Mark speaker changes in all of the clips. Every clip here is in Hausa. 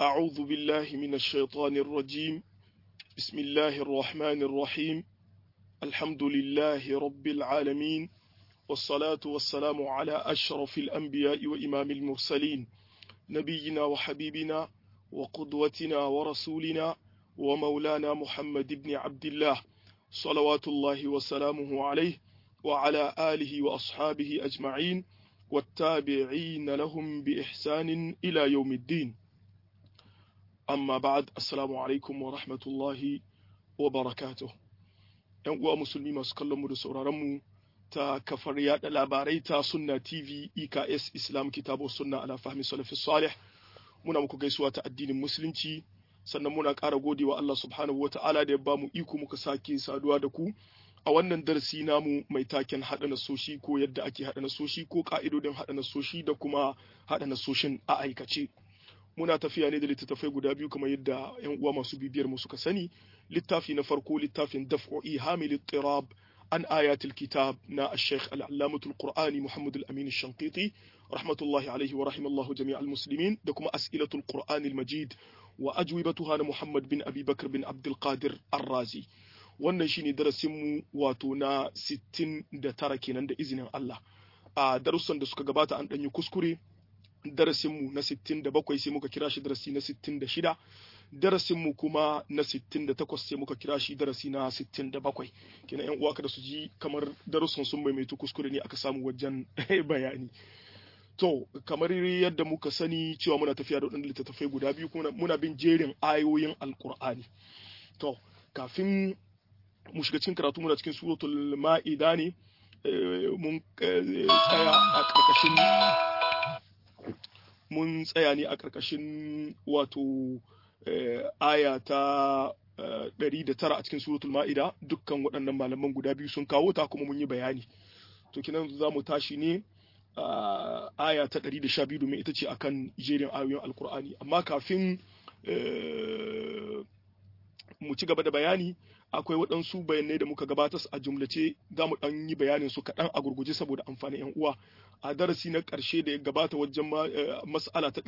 Speaker 1: أعوذ بالله من الشيطان الرجيم بسم الله الرحمن الرحيم الحمد لله رب العالمين والصلاة والسلام على أشرف الأنبياء وإمام المرسلين نبينا وحبيبنا وقدوتنا ورسولنا ومولانا محمد بن عبد الله صلوات الله وسلامه عليه وعلى آله وأصحابه أجمعين والتابعين لهم بإحسان إلى يوم الدين amma ba'ad assalamu alaikum wa rahmatullahi wa barakatuh yan uwa musulmi masu kallon mu da sauraron mu ta kafar yada labarai ta sunna tv eks islam kitabu sunna ala fahmi salafi salih muna muku gaisuwa ta addinin musulunci sannan muna ƙara gode wa Allah subhanahu wa ta'ala da ya ba mu iko muka sake saduwa da ku a wannan darasi namu mai taken haɗa nasoshi ko yadda ake haɗa nasoshi ko ƙa'idodin haɗa nasoshi da kuma haɗa nasoshin a aikace. muna tafiya ne da littattafai guda biyu kamar yadda yan uwa masu bibiyar mu suka sani littafi na farko littafin daf'o'i hamil tirab an ayatul kitab na al-sheikh al-allamatul qur'ani muhammad al-amin al-shanqiti rahmatullahi alaihi wa rahimallahu jami' al-muslimin da kuma as'ilatul qur'ani al-majid wa ajwibatuha na muhammad bin abi bakr bin abdul qadir ar-razi wannan shine darasin mu wato na 69 kenan da izinin Allah a darussan da suka gabata an danyi kuskure darasinmu na 67 sai muka kira shi darasi na 66 darasinmu kuma na 68 sai muka kira shi darasi na 67 kina yan uwa kada su ji kamar darussan sun maimaitu kuskure ne aka samu wajen bayani to kamar yadda muka sani cewa muna tafiya da waɗanda littattafai guda biyu kuma muna bin jerin ayoyin alkur'ani to kafin mu shiga cikin karatu muna cikin suratul ma'ida ne mun tsaya a ƙarƙashin mun tsaya ne a ƙarƙashin wato aya ta ɗari da tara a cikin suratul ma'ida dukkan waɗannan malaman guda biyu sun kawo ta kuma mun yi bayani to kinan za mu tashi ne aya ta ɗari da sha biyu domin ita ce akan jerin ayoyin alkur'ani amma kafin mu ci gaba da bayani akwai waɗansu bayanai da muka gabatar a jumlace za mu ɗan yi bayanin su kaɗan a gurguje saboda amfanin 'yan uwa a darasi na ƙarshe da ya gabata wajen mas'ala ta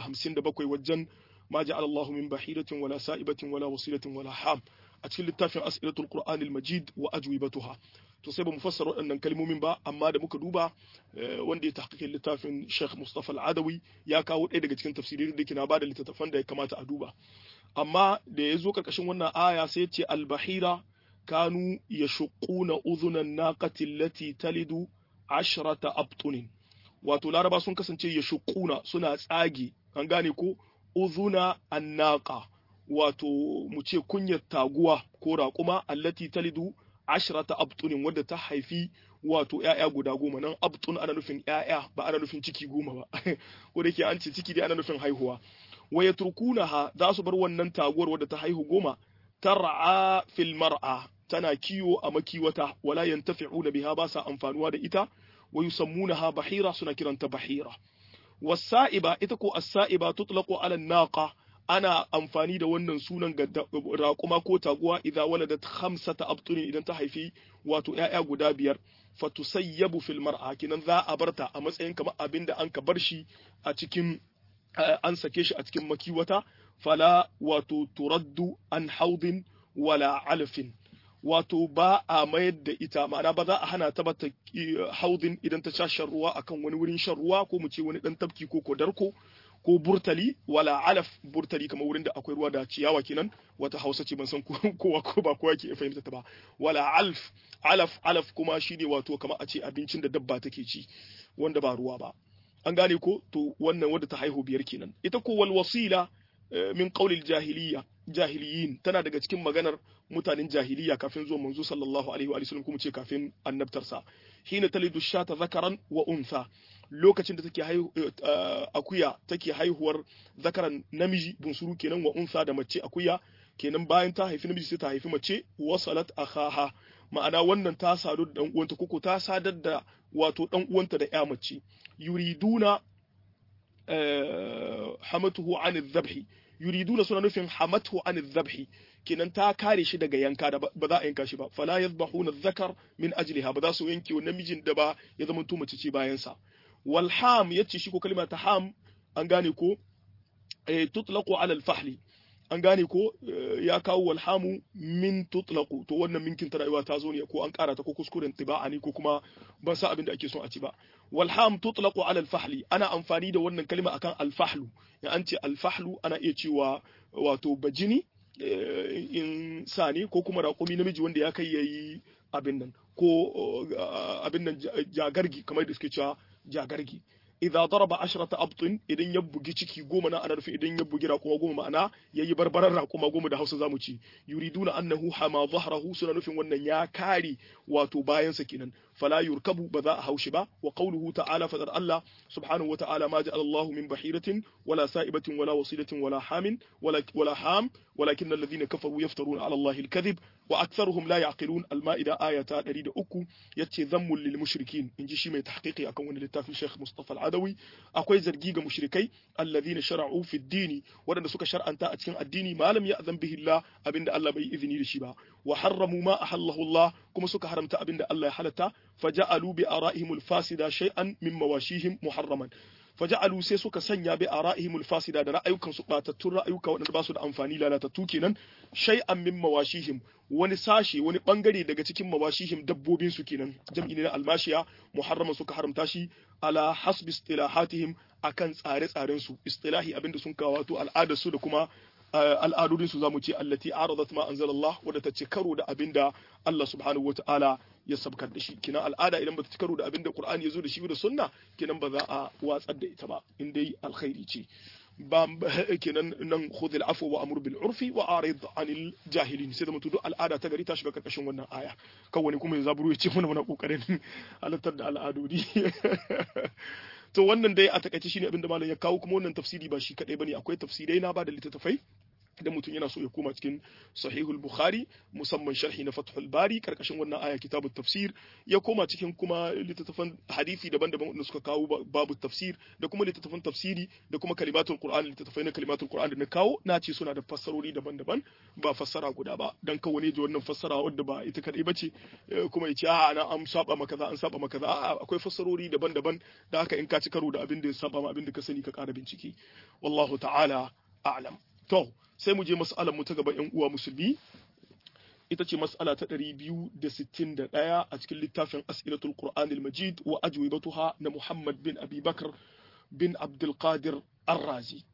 Speaker 1: 257 wajen ma ja'ala Allahu min bahiratin wala sa'ibatin wala wasilatin wala ham a cikin littafin as'ilatul qur'anil majid wa ajwibatuha to sai ba mu fassara waɗannan kalmomin ba amma da muka duba wanda ya tahqiqin littafin Sheikh Mustafa Al-Adawi ya kawo ɗaya daga cikin tafsirin da ke na bada littattafan da ya kamata a duba amma da ya zo ƙarƙashin wannan aya sai ce albahira kanu ya shuƙuna uzunan naƙati lati talidu ashrata abtunin wato laraba sun kasance ya shuƙuna suna tsage an gane ko uzuna annaqa wato mu ce kunyar taguwa ko raƙuma allati talidu ashrata abtunin wadda ta haifi wato ‘ya'ya guda goma nan abtun ana nufin ‘ya'ya ba ana nufin ciki goma ba ko da ke an ce ciki dai ana nufin haihuwa wa yatrukunaha za su bar wannan taguwar wadda ta haihu goma tar'a fil mar'a tana kiwo a makiwata wala yantafi'una biha ba sa amfanuwa da ita wa yusammunaha bahira suna kiranta bahira wasa'iba ita ko as-sa'iba tutlaqu ala naqa ana amfani da wannan sunan ga raƙuma ko taguwa idza waladat khamsata abtuni idan ta haifi wato ƴaƴa guda biyar fatusayyabu fil mar'a kinan za a barta a matsayin kamar abinda an ka bar shi a cikin an sake shi a cikin makiwata fala wato turaddu an haudin wala alfin wato ba a mayar da ita ma'ana ba za a hana ta bata haudin idan ta sha shan ruwa akan wani wurin shan ruwa ko mu ce wani dan tafki ko kodarko ko burtali wala alaf burtali kamar wurin da akwai ruwa da ciyawa kenan wata hausa ce ban san kowa ko ba kowa ke fahimta ta ba wala alf alaf alaf kuma shine wato kamar a ce abincin da dabba take ci wanda ba ruwa ba an gane ko to wannan wadda ta haihu biyar kenan ita ko wal wasila min qaulil jahiliya jahiliyin tana daga cikin maganar mutanen jahiliya kafin zuwa manzo sallallahu alaihi wa sallam kuma ce kafin annabtarsa hina talidu shata zakaran wa untha lokacin da take haihu akuya take haihuwar zakaran namiji bunsuru kenan wa untha da mace akuya kenan bayan ta haifi namiji sai ta haifi mace wasalat akhaha ma'ana wannan ta sadu da dan uwanta koko ta sadar da wato dan uwanta da ya mace yuriduna hamatuhu an dhabhi yuriduna suna nufin hamatuhu an dhabhi kenan ta kare shi daga yanka da ba za a yanka shi ba fala yadhbahuna dhakar min ajliha ba za su yanke namijin da ba ya zama to mace ce bayan sa wal ham yace shi ko kalma ta ham an gane ko tutlaqu ala al-fahli an gane ko ya kawo walhamu min tutlaqu to wannan minkin ta rayuwa ta zo ne ko an kara ta ko kuskuren tiba'a ne ko kuma ban sa abin da ake son a ci ba walham tutlaqu ala al-fahli ana amfani da wannan kalma akan al-fahlu ya an ce al-fahlu ana iya cewa wato bajini in sani ko kuma raƙumi namiji wanda ya kai yayi abin nan ko abin nan jagargi kamar da suke cewa jagargi idza daraba ashrata abtin idan ya bugi ciki goma na ana nufin idan ya bugi raƙuma goma ma'ana yayi barbarar raƙuma goma da Hausa zamu ci yuriduna annahu hama dhahrahu suna nufin wannan ya kare wato bayansa kenan fala yurkabu ba za a haushi ba wa qawluhu ta'ala fadar Allah subhanahu wa ta'ala ma ja'ala Allahu min bahiratin wala sa'ibatin wala wasilatin wala hamin wala wala ham walakin alladhina kafaru yaftaruna 'ala Allahi al-kadhib wa aktharuhum la ya'qilun al-ma'ida ayata 103 yace zammul lil mushrikin inji shi mai tahqiqi akan wani littafin Sheikh Mustafa al-Adawi akwai zargi ga mushrikai alladhina shara'u fi ad-din wadanda suka shar'anta a cikin addini malam ya azan bihi Allah abinda Allah bai izini da shi ba wa harramu ma ahallahu Allah kuma suka haramta abinda Allah ya halatta faja'alu bi ara'ihim al-fasida shay'an min mawashihim muharraman faja'alu sai suka sanya bi ara'ihim al-fasida da ra'ayukan su batattun ra'ayuka waɗanda ba su da amfani lalatattu kenan shay'an min mawashihim wani sashe wani bangare daga cikin mawashihim dabbobin su kenan jam'i ne na almashiya muharraman suka haramta shi ala hasbi istilahatihim akan tsare-tsaren su istilahi abinda sun kawo wato al'adar su da kuma al'adodin su zamu ce allati aradat ma anzalallah wadda ta ci karo da abinda Allah subhanahu wataala ya sabkar da shi kinan al'ada idan bata ci karo da abinda Qur'ani ya zo da shi da sunna kinan ba za a watsar da ita ba in dai alkhairi ce ba kenan nan khudh al'afwa wa amur bil urfi wa arid anil jahilin sai da mutu duk al'ada ta gari ta shiga karkashin wannan aya kawai kuma ya zaburu ya ce mana muna kokarin halattar da al'adodi to wannan dai a takaice shine abinda malam ya kawo kuma wannan tafsiri ba shi kadai bane akwai tafsirai na ba da littattafai idan mutum yana so ya koma cikin sahihul bukhari musamman sharhi na fathul bari karkashin wannan aya kitabut tafsir ya koma cikin kuma littattafan hadisi daban-daban wanda suka kawo babu tafsir da kuma littattafan tafsiri da kuma kalimatul qur'an littattafai na kalimatul qur'an da na kawo na ce suna da fassarori daban-daban ba fassara guda ba dan kawo ne ji wannan fassara wadda ba ita kadai bace kuma ya ce a'a na an saba maka za an saba maka za a'a akwai fassarori daban-daban da haka in ka ci karo da abin da ya saba ma abin da ka sani ka ƙara bincike wallahu ta'ala a'lam to sai mu je mas'alar mu ta gaba yan uwa musulmi ita ce mas'ala ta 261 a cikin littafin as'ilatul qur'anil majid wa ajwibatuha na muhammad bin abi bakr bin abdul qadir ar-razi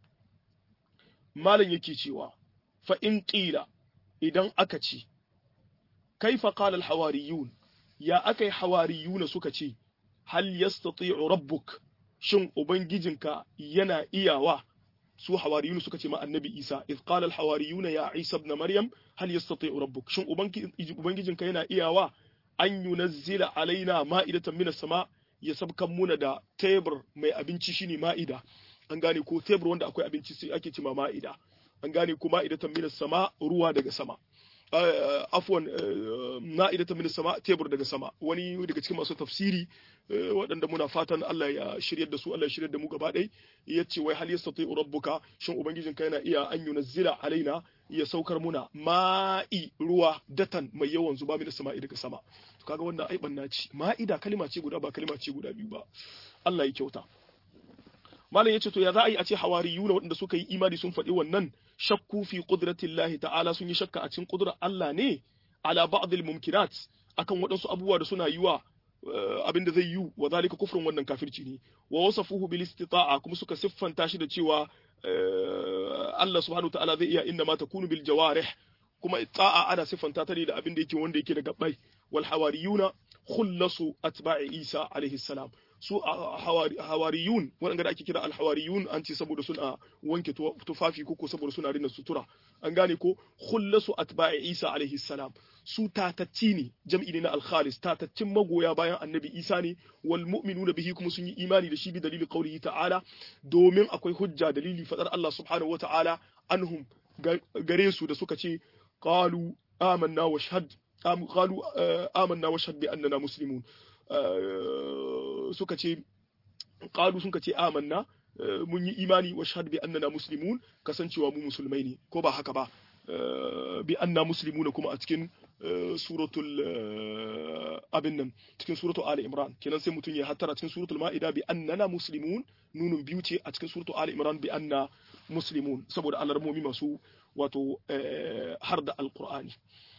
Speaker 1: malam yake cewa fa in qila idan aka ce kaifa qala al-hawariyun ya akai hawariyuna suka ce hal yastati'u rabbuk shin ubangijinka yana iyawa su hawariyun suka ce ma annabi Isa iz qala al hawariyun ya Isa ibn Maryam hal yastati'u rabbuk shin ubangijinka yana iyawa an yunazzila alaina ma'idatan minas sama ya sabkan muna da tebur mai abinci shine ma'ida an gane ko tebur wanda akwai abinci sai ake cima ma'ida an gane ko ma'idatan minas sama ruwa daga sama afwan ma'idatan minas sama tebur daga sama wani daga cikin masu tafsiri waɗanda muna fatan Allah ya shiryar da su Allah ya shiryar da mu gaba ɗaya ya ce wai hal yastati rabbuka shin ubangijinka yana iya an yunazzila alaina ya saukar muna ma'i ruwa datan mai yawan zuba mina sama'i daga sama to kaga wannan ai banna ce ma'ida kalima ce guda ba kalima ce guda biyu ba Allah ya kyauta malam yace to ya za a yi a ce hawariyuna waɗanda suka yi imani sun faɗi wannan shakku fi qudratillahi ta'ala sun yi shakka a cikin qudrar Allah ne ala ba'd al-mumkinat akan waɗansu abubuwa da suna yiwa abin da zai yi wa zalika kufrun wannan kafirci ne wa wasafuhu bil istita'a kuma suka siffanta shi da cewa Allah subhanahu ta'ala zai iya inna ma takunu bil jawarih kuma ta'a ana siffanta ta ne da abin da yake wanda yake da gabbai wal hawariyuna khullasu atba'i Isa alaihi salam su hawariyun waɗanda da ake kira alhawariyun an ce saboda suna wanke tufafi ko saboda suna rina sutura an gane ko khullasu atba'i Isa alaihi salam su tatacci ne jam'i ne na alkhalis tataccin magoya bayan annabi Isa ne wal mu'minuna bihi kuma sun yi imani da shi bi dalili qaulihi ta'ala domin akwai hujja dalili fadar Allah subhanahu wata'ala anhum gare su da suka ce qalu amanna wa shahad qalu amanna wa shahad bi annana muslimun suka ce qalu sun ce amanna mun yi imani wa shahad bi annana muslimun kasancewa mu musulmai ne ko ba haka ba bi anna muslimuna kuma a cikin suratul abin nan cikin suratul ali imran kenan sai mutum ya hattara cikin suratul ma'ida bi annana muslimun nunun biyu ce a cikin suratul ali imran bi anna muslimun saboda alarmomi masu wato har da alqur'ani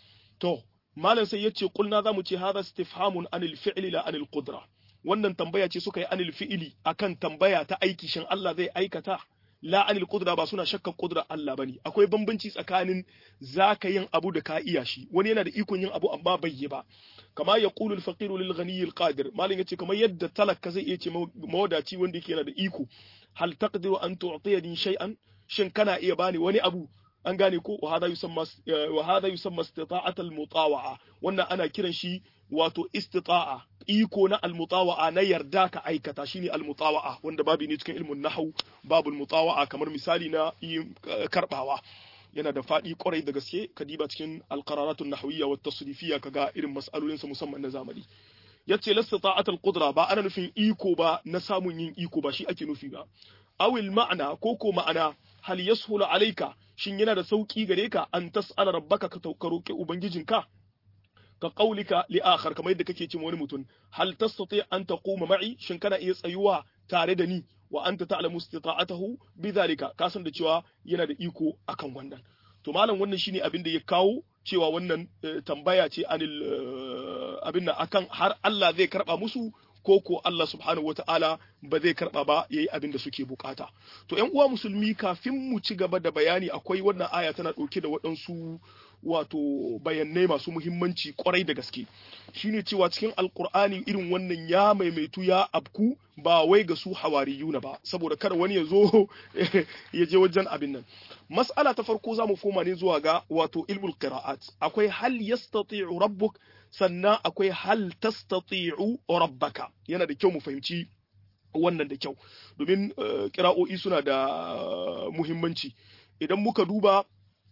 Speaker 1: to malam sai yace kulna zamu ce hadha istifhamun anil fi'li la anil qudra wannan tambaya ce suka yi anil fi'li akan tambaya ta aiki shin Allah zai aikata la anil qudra ba suna shakkan qudra Allah bane akwai bambanci tsakanin zaka yin abu da ka iya shi wani yana da ikon yin abu amma bai yi ba kama ya qulu al faqiru lil ghani al qadir malin yace kamar yadda talaka zai iya ce mawadaci wanda yake yana da iko hal taqdiru an tu'tiyani shay'an shin kana iya bani wani abu an gane ko wa hada yusamma wa hada yusamma istita'at al mutawa'a wannan ana kiran shi wato istita'a iko na almutawa'a na yarda ka aikata shine almutawa'a wanda babu ne cikin ilmin nahwu babu almutawa'a kamar misali na karbawa yana da faɗi kwarai da gaske ka diba cikin alqararatun nahwiyya wa tasrifiyya kaga irin mas'alolin sa musamman na zamani yace lastita'at alqudra ba ana nufin iko ba na samun yin iko ba shi ake nufi ba awil ma'ana ko ko ma'ana hal yashulu alayka shin yana da sauki gare ka an tas'ala rabbaka ka roki ubangijinka ka qaulika li akhar kamar yadda kake cewa wani mutum hal tastati an taquma ma'i shin kana iya tsayuwa tare da ni wa anta ta'lamu istita'atahu bidhalika ka san da cewa yana da iko akan wannan to malam wannan shine abin da ya kawo cewa wannan tambaya ce anil abin nan akan har Allah zai karba musu ko ko Allah subhanahu wata'ala ba zai karba ba yayi abin da suke bukata to ƴan uwa musulmi kafin mu ci gaba da bayani akwai wannan aya tana dauke da waɗansu wato bayanai masu muhimmanci kwarai da gaske shine cewa cikin alkur'ani irin wannan ya maimaitu ya abku ba wai ga su hawariyuna ba saboda kada wani ya zo ya je wajen abin nan mas'ala ta farko zamu koma ne zuwa ga wato ilmul qira'at akwai hal yastati'u rabbuk sannan akwai hal tastati'u rabbaka yana da kyau mu fahimci wannan da kyau domin kira'o'i suna da muhimmanci idan muka duba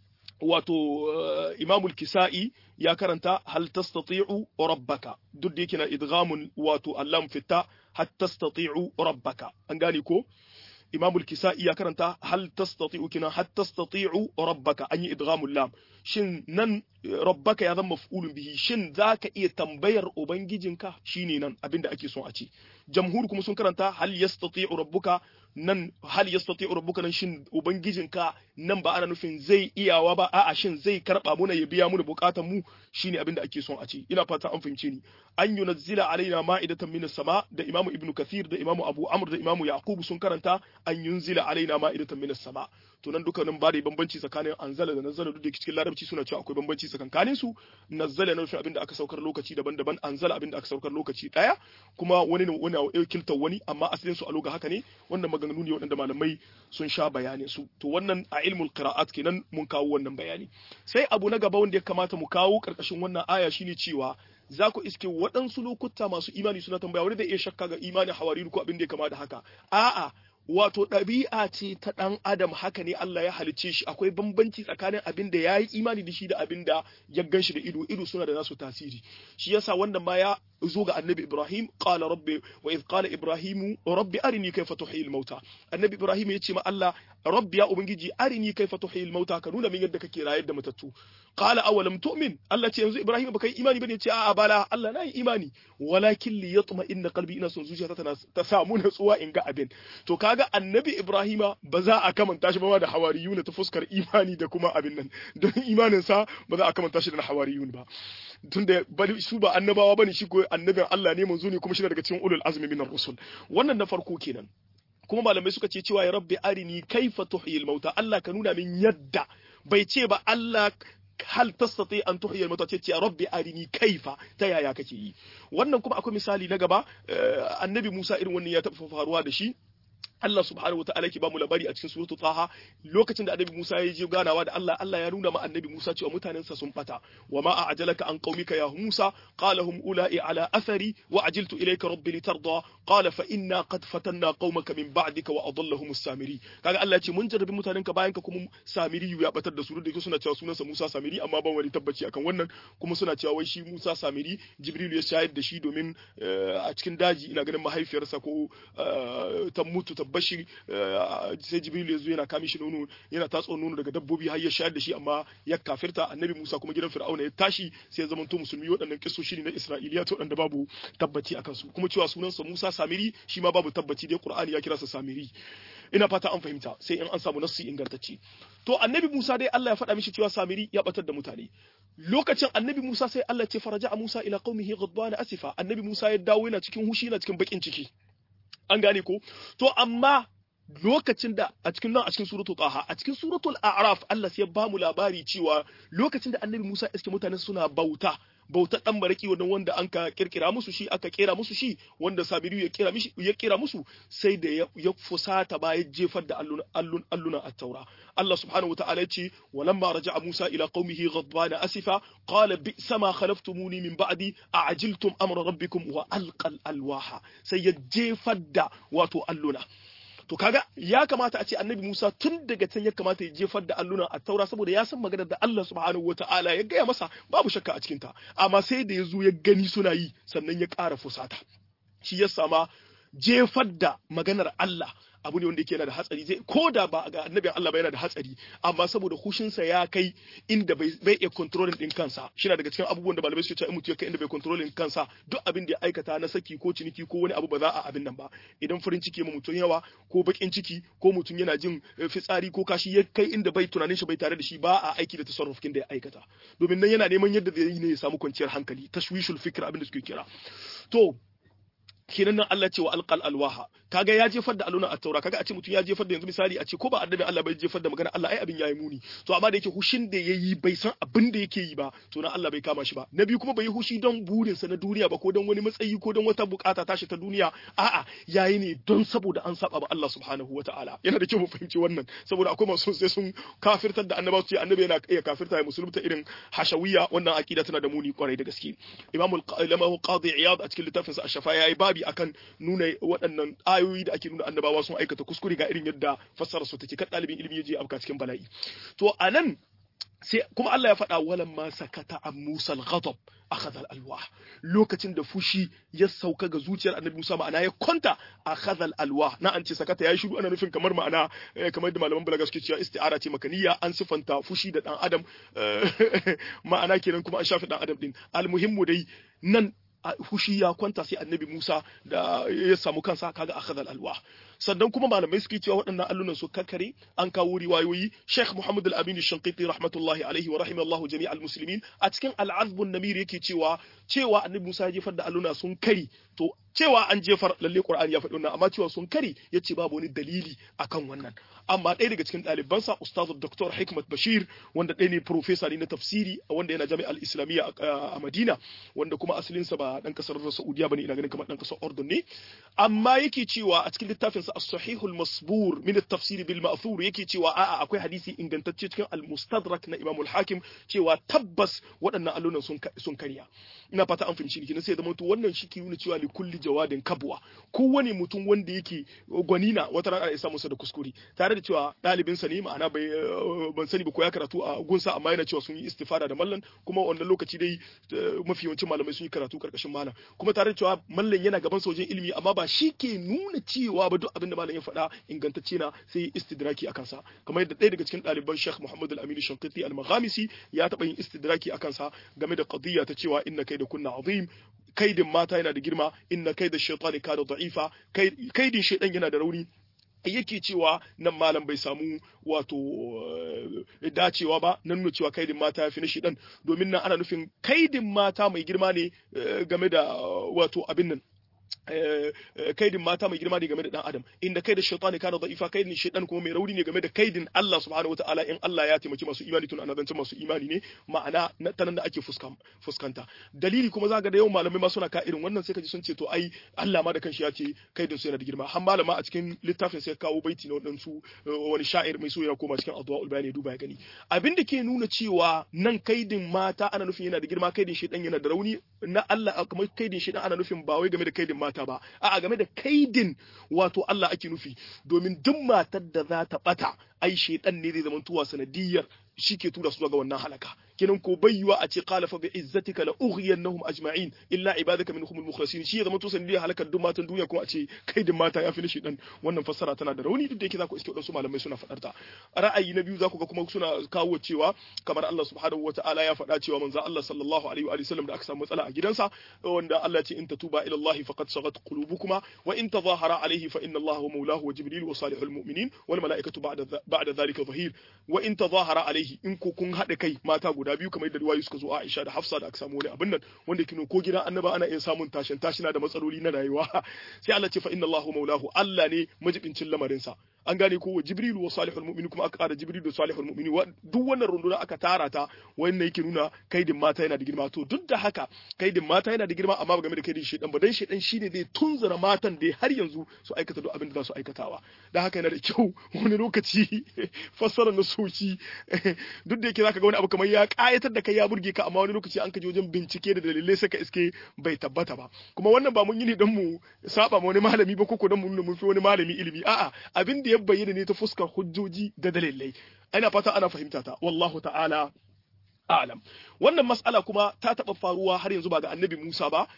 Speaker 1: wato imamul kisa'i ya karanta hal tastati'u rabbaka duk da yake na idghamun wato allam fitta hal tastati'u rabbaka an gane ko imamul kisa'i ya karanta hal tastati'u kina hal tastati'u rabbaka an yi idghamul lam shin nan rabbaka ya zama maf'ulun bihi shin zaka iya tambayar ubangijinka shine nan abinda ake son a ce jamhur kuma sun karanta hal yastati'u rabbuka nan hal yastati'u rabbuka nan shin ubangijinka nan ba ana nufin zai iyawa ba a'a shin zai karba muna ya biya muna bukatan mu shine abinda ake son a ce ina fata an fahimce ni an yunazzila alaina ma'idatan minas sama da imamu ibnu kathir da imamu abu amr da imamu yaqub sun karanta an yunzila alaina ma'idatan minas sama to nan dukkanin ba da bambanci tsakanin anzala da nazzala duk da cikin larabci suna cewa akwai bambanci tsakanin su nazzala na nufin abinda aka saukar lokaci daban-daban anzala abinda aka saukar lokaci daya kuma wani ne wani a kilta wani amma asalin su a loga haka ne wannan maganganu ne waɗanda malamai sun sha bayanin su to wannan a ilmul qira'at kenan mun kawo wannan bayani sai abu na gaba wanda ya kamata mu kawo karkashin wannan aya shine cewa za ku iske waɗansu lokuta masu imani suna tambaya wani da iya shakka ga imanin hawariru ko abin da ya kama da haka a'a wato ɗabi'a ce ta ɗan adam haka ne Allah ya halicce shi akwai bambanci tsakanin abin da ya yi imani da shi da abin da ya gan shi da ido ido suna da nasu tasiri shi yasa wannan ma ya zo ga annabi Ibrahim qala rabbi wa idh qala Ibrahimu rabbi arini kayfa tuhyi mauta annabi Ibrahim ya ce ma Allah rabbi ya ubangiji arini kayfa tuhyi mauta ka nuna min yadda kake rayar da matattu qala awalam tu'min Allah ce yanzu Ibrahim baka yi imani bane ce a'a bala Allah na yi imani walakin li yatma inna qalbi ina son zuciyata tana ta samu natsuwa in ga abin to kaga annabi Ibrahima ba za a kamanta shi ba da hawariyuna ta fuskar imani da kuma abin nan don imanin sa ba za a kamanta shi da hawariyun ba tunda su ba annabawa bane shi ko annabin Allah ne manzo ne kuma shi daga cikin ulul azmi minar rusul wannan na farko kenan kuma malamai suka ce cewa ya rabbi arini kaifa tuhyil mauta Allah ka nuna min yadda bai ce ba Allah hal tastati an tuhyi al-mauta ce ya rabbi arini kaifa ta yaya kake yi wannan kuma akwai misali na gaba annabi Musa irin wannan ya taɓa faruwa da shi Allah subhanahu wataala yake ba mu labari a cikin suratu Taha lokacin da Annabi Musa ya je ganawa da Allah Allah ya nuna ma Annabi Musa cewa mutanensa sun bata wa ma a'jalaka an qaumika ya Musa qala hum ula'i ala athari wa ajiltu ilayka rabbi litarda qala fa inna qad fatanna qaumaka min ba'dika wa adallahum as-samiri kaga Allah ya ce mun jarrabi mutanenka bayan ka kuma Samiri ya batar da su da suna cewa sunansa Musa Samiri amma ban wani tabbaci akan wannan kuma suna cewa wai shi Musa Samiri Jibril ya shayar da shi domin a cikin daji ina ganin mahaifiyarsa ko ta mutu ta bashi sai jibril ya zo yana kami shi nono yana tatso nono daga dabbobi har ya shayar da shi amma ya kafirta annabi musa kuma gidan fir'auna ya tashi sai ya zamanto musulmi waɗannan kisoshi ne na isra'iliya to waɗanda babu tabbaci akan su kuma cewa sunansa musa samiri shi ma babu tabbaci dai qur'ani ya kira sa samiri ina fata an fahimta sai in an samu nassi ingantacce to annabi Musa dai Allah ya faɗa mishi cewa Samiri ya batar da mutane lokacin annabi Musa sai Allah ce faraja Musa ila qaumihi ghadbana asifa annabi Musa ya dawo yana cikin hushi yana cikin bakin ciki an gane ko to amma lokacin da a cikin nan a cikin suratul taha a cikin suratul a'raf Allah sai ya ba mu labari cewa lokacin da annabi Musa iske mutane suna bauta bautar dan maraki wannan wanda an ka kirkira musu shi aka kera musu shi wanda Sabiru ya kira mishi ya kira musu sai da ya fusata ba ya jefar da allun allun alluna at-taura Allah subhanahu wataala ya ce walamma raja'a Musa ila qaumihi ghadbana asifa qala bi'sa ma khalaftumuni min ba'di a'ajiltum amra rabbikum wa alqal alwaha sai ya jefar da wato alluna to kaga ya kamata a ce annabi Musa tun daga can ya kamata ya jefar da alluna a taura saboda ya san maganar da Allah subhanahu wataala ya gaya masa babu shakka a cikinta amma sai da ya zo ya gani suna yi sannan ya ƙara fusata shi ya sama jefar da maganar Allah abu ne wanda yake yana da hatsari zai ko da ba ga annabin Allah ba yana da hatsari amma saboda hushinsa ya kai inda bai bai iya controlling din kansa shi na daga cikin abubuwan da malamai suke cewa in mutum ya kai inda bai controlling kansa duk abin da ya aikata na saki ko ciniki ko wani abu ba za a abin nan ba idan farin ciki ma mutum yawa ko bakin ciki ko mutum yana jin fitsari ko kashi ya kai inda bai tunanin shi bai tare da shi ba a aiki da tasarrufin da ya aikata domin nan yana neman yadda zai yi ne ya samu kwanciyar hankali tashwishul fikr abin da suke kira to kenan nan Allah ce wa alqal alwaha kaga ya jefar da aluna at-taura kaga a ce mutum ya jefar da yanzu misali a ce ko ba annabi Allah bai jefar da magana Allah ai abin yayi muni to amma da yake hushin da yayi bai san abin da yake yi ba to nan Allah bai kama shi ba na biyu kuma bai yi hushi don burin sa na duniya ba ko don wani matsayi ko don wata bukata tashi ta duniya a'a yayi ne don saboda an saba ba Allah subhanahu wataala yana da kyau mu fahimci wannan saboda akwai masu sai sun kafirtar da annabawa su ce annabi yana iya kafirta ya musulunta irin hashawiyya wannan aqida tana da muni kwarai da gaske imamul qadi iyad a cikin littafinsa ash-shafa yayi babi akan nuna waɗannan ayoyi da ake nuna annabawa sun aikata kuskure ga irin yadda fassara su take kan ɗalibin ilimi ya je afka cikin bala'i to anan sai kuma Allah ya faɗa walan ma sakata an Musa al-ghadab akhadha al-alwah lokacin da fushi ya sauka ga zuciyar Annabi Musa ma'ana ya kwanta akhadha al-alwah na an ce sakata yayi shiru ana nufin kamar ma'ana kamar da malaman balaga suke cewa isti'ara ce makaniya an sifanta fushi da dan adam ma'ana kenan kuma an shafi dan adam din al-muhimmu dai nan fushi ya kwanta sai annabi Musa da ya samu kansa kaga akhadha alwa sannan kuma malamai suke cewa waɗannan allunan su kakkare an kawo riwayoyi Sheikh Muhammad Al-Amin Shanqiti rahmatullahi alaihi wa rahimallahu jami'al muslimin a cikin al-azb an-namir yake cewa cewa annabi Musa ya jefar da alluna sun kari to cewa an jefar lalle Qur'ani ya faɗi wannan amma cewa sun kari yace babu wani dalili akan wannan amma ɗaya daga cikin ɗalibansa Ustaz Dr. Hikmat Bashir wanda ɗaya ne professor ne na tafsiri wanda yana jami'al Islamiyya a Madina wanda kuma asalinsa ba dan kasar Saudiya bane ina ganin kamar dan kasar Urdun ne amma yake cewa a cikin littafin sa As-Sahih al-Masbur min at-tafsir bil ma'thur yake cewa a'a akwai hadisi ingantacce cikin al-Mustadrak na Imam al-Hakim cewa tabbas waɗannan allunan sun sun karya ina fata an fahimci ni sai zama to wannan shi ke nuna cewa li kulli jawadin kabwa kowane mutum wanda yake gwanina wata rana ya samu sa da kuskure tare da cewa ɗalibin sa ne ma'ana bai ban sani ba ko ya karatu a gunsa amma yana cewa sun yi istifada da mallan kuma wannan lokaci dai mafi yawancin malamai sun yi karatu karkashin malam kuma tare da cewa mallan yana gaban sojin ilimi amma ba shi ke nuna cewa ba duk abin da malam ya faɗa ingantacce na sai istidraki a kansa kamar yadda ɗaya daga cikin ɗaliban Sheikh Muhammad Al-Amin Shankiti Al-Maghamisi ya taɓa yin istidraki a kansa game da qadiyya ta cewa inna kai da kunna azim kaidin mata yana da girma inna kai da shaitani kana da'ifa kaidin shaitan yana da rauni yake cewa nan malam bai samu wato dacewa ba na nuna cewa kaidin mata ya fi na shidan domin nan ana nufin kaidin mata mai girma ne game da wato abin nan kaidin mata mai girma ne game da dan adam inda kaidin shaytani kana da'ifa kaidin shaytan kuma mai rauni ne game da kaidin Allah subhanahu wataala in Allah ya taimaki masu imani tun ana zance masu imani ne ma'ana ta nan da ake fuskanta dalili kuma zaka da yawan malamai ma suna ka irin wannan sai kaji sun ce to ai Allah ma da kanshi ya ce kaidin su yana da girma har malama a cikin littafin sai kawo baiti na wadansu wani sha'ir mai so ya koma cikin adwaul bayani duba ya gani abin da ke nuna cewa nan kaidin mata ana nufin yana da girma kaidin shaytan yana da rauni na Allah kamar kaidin shaytan ana nufin ba wai game da kaidin mata ba a'a game da kaidin wato Allah ake nufi domin duk matar da za ta bata ai shedan ne zai zama tuwa sanadiyar shi ke tura su ga wannan halaka kenan ko bayyuwa a ce qala fa bi izzatika la ughiyannahum ajma'in illa ibadaka minhum al-mukhlasin shi ya zama to sanadiyar halakar duk matan duniya kuma a ce kai da mata ya fi nishi dan wannan fassara tana da rauni duk da yake za ku iske wadansu malamai suna faɗar ta ra'ayi na biyu za ku ga kuma suna kawo cewa kamar Allah subhanahu wata'ala ya faɗa cewa manzo Allah sallallahu alaihi wa sallam da aka samu matsala a gidansa wanda Allah ce in tatuba ila Allah faqad sagat qulubukuma wa in tadhahara alaihi fa inna Allah huwa mawlahu wa jibril wa salihul mu'minin wal malaikatu ba'da ba'da dhalika zahir wa in tadhahara alaihi in ko kun haɗa kai mata guda biyu kamar yadda riwayoyi suka zo Aisha da Hafsa da aka samu wani abin nan wanda kino ko gidan annaba ana iya samun tashin tashina da matsaloli na rayuwa sai Allah ce fa inna Allahu maulahu Allah ne majibincin lamarin sa an gane ko wa Jibril wa salihul mu'minin kuma aka ƙara Jibril da salihul mu'minin duk wannan runduna aka tara ta wannan yake nuna kaidin mata yana da girma to duk da haka kaidin mata yana da girma amma ba game da kaidin shedan ba dan shedan shine zai tunzura matan da har yanzu su aikata duk abin da za su aikatawa dan haka yana da kyau wani lokaci fassara na soci duk da yake zaka ga wani abu kamar ya kayatar da kai ya burge ka amma wani lokaci an kaje wajen bincike da dalilai sai ka iske bai tabbata ba kuma wannan ba mun yi ne dan mu saba ma wani malami ba koko dan mu nuna mun fi wani malami ilimi a'a abin da ya bayyana ne ta fuskar hujjoji da dalilai ina fata ana fahimta ta wallahu ta'ala a'lam wannan mas'ala kuma ta taba faruwa har yanzu ba ga annabi Musa ba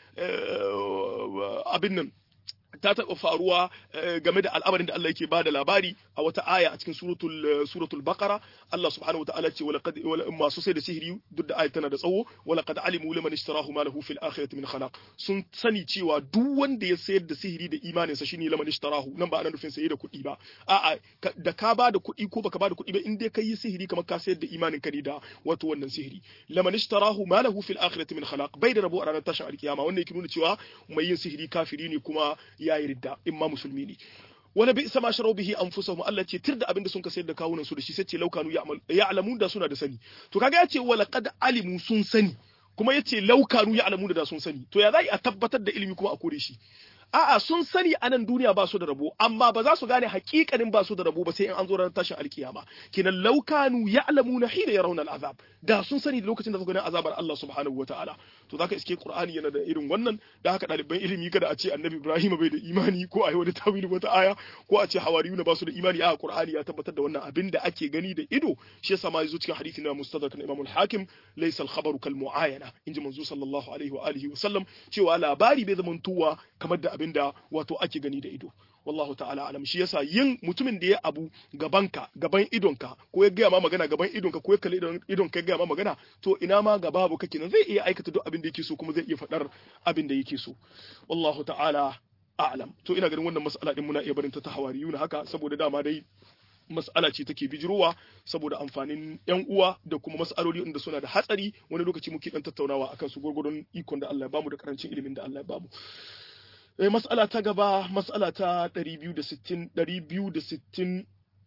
Speaker 1: abin nan ta taɓa faruwa game da al'amarin da Allah yake ba da labari a wata aya a cikin suratul suratul baqara Allah subhanahu wataala ce wala qad masu sai da sihiri duk da ayat tana da tsawo wala qad alimu liman ishtarahu ma lahu fil akhirati min khalaq sun sani cewa duk wanda ya sayar da sihiri da imanin sa shine liman ishtarahu nan ba ana nufin saye da kuɗi ba a'a da ka ba da kuɗi ko baka ba da kuɗi ba in dai kai yi sihiri kamar ka sayar da imanin ka ne da wato wannan sihiri liman ishtarahu ma lahu fil akhirati min khalaq bai da rabo a ranar tashin alkiyama wannan yake nuna cewa mai yin sihiri kafiri ne kuma ya yi ridda in ma musulmi ne wani bi sama sharau bihi anfusahum Allah ce tir da abin da sun ka sayar da kawunan su da shi sai ce laukanu ya'lamun da suna da sani to kaga ya ce wala qad alimu sun sani kuma yace laukanu ya'lamun da sun sani to ya za a tabbatar da ilimi kuma a kore shi a'a sun sani a nan duniya ba su da rabo amma ba za su gane hakikanin ba su da rabo ba sai in an zo ranar tashin alkiyama kinan laukanu ya'lamuna hina yarawna al'azab da sun sani da lokacin da suka gani azabar Allah subhanahu wataala to zaka iske Qur'ani yana da irin wannan da haka ɗaliban ilimi kada a ce Annabi Ibrahim bai da imani ko a yi wani tawili wata aya ko a ce hawariyuna ba su da imani a Qur'ani ya tabbatar da wannan abin da ake gani da ido shi yasa ma yazo cikin hadisi na Mustadrak na Imam al-Hakim laysa al-khabaru kal mu'ayana inji manzo sallallahu alaihi wa alihi wa sallam cewa labari bai zamantuwa kamar da abin da wato ake gani da ido wallahu ta'ala alam shi yasa yin mutumin da ya abu gabanka gaban idonka ko ya gaya ma magana gaban idonka ko ya kalli idonka ya gaya ma magana to ina ma ga babu kake nan zai iya aikata duk abin da yake so kuma zai iya faɗar abin da yake so wallahu ta'ala a'lam to ina ganin wannan mas'ala din muna iya barin ta ta hawariyuna haka saboda dama dai mas'ala ce take bijirowa saboda amfanin yan uwa da kuma mas'aloli inda suna da hatsari wani lokaci muke dan tattaunawa akan su gurgurdon ikon da Allah ya bamu da karancin ilimin da Allah ya bamu mas'ala ta gaba mas'ala ta 260 260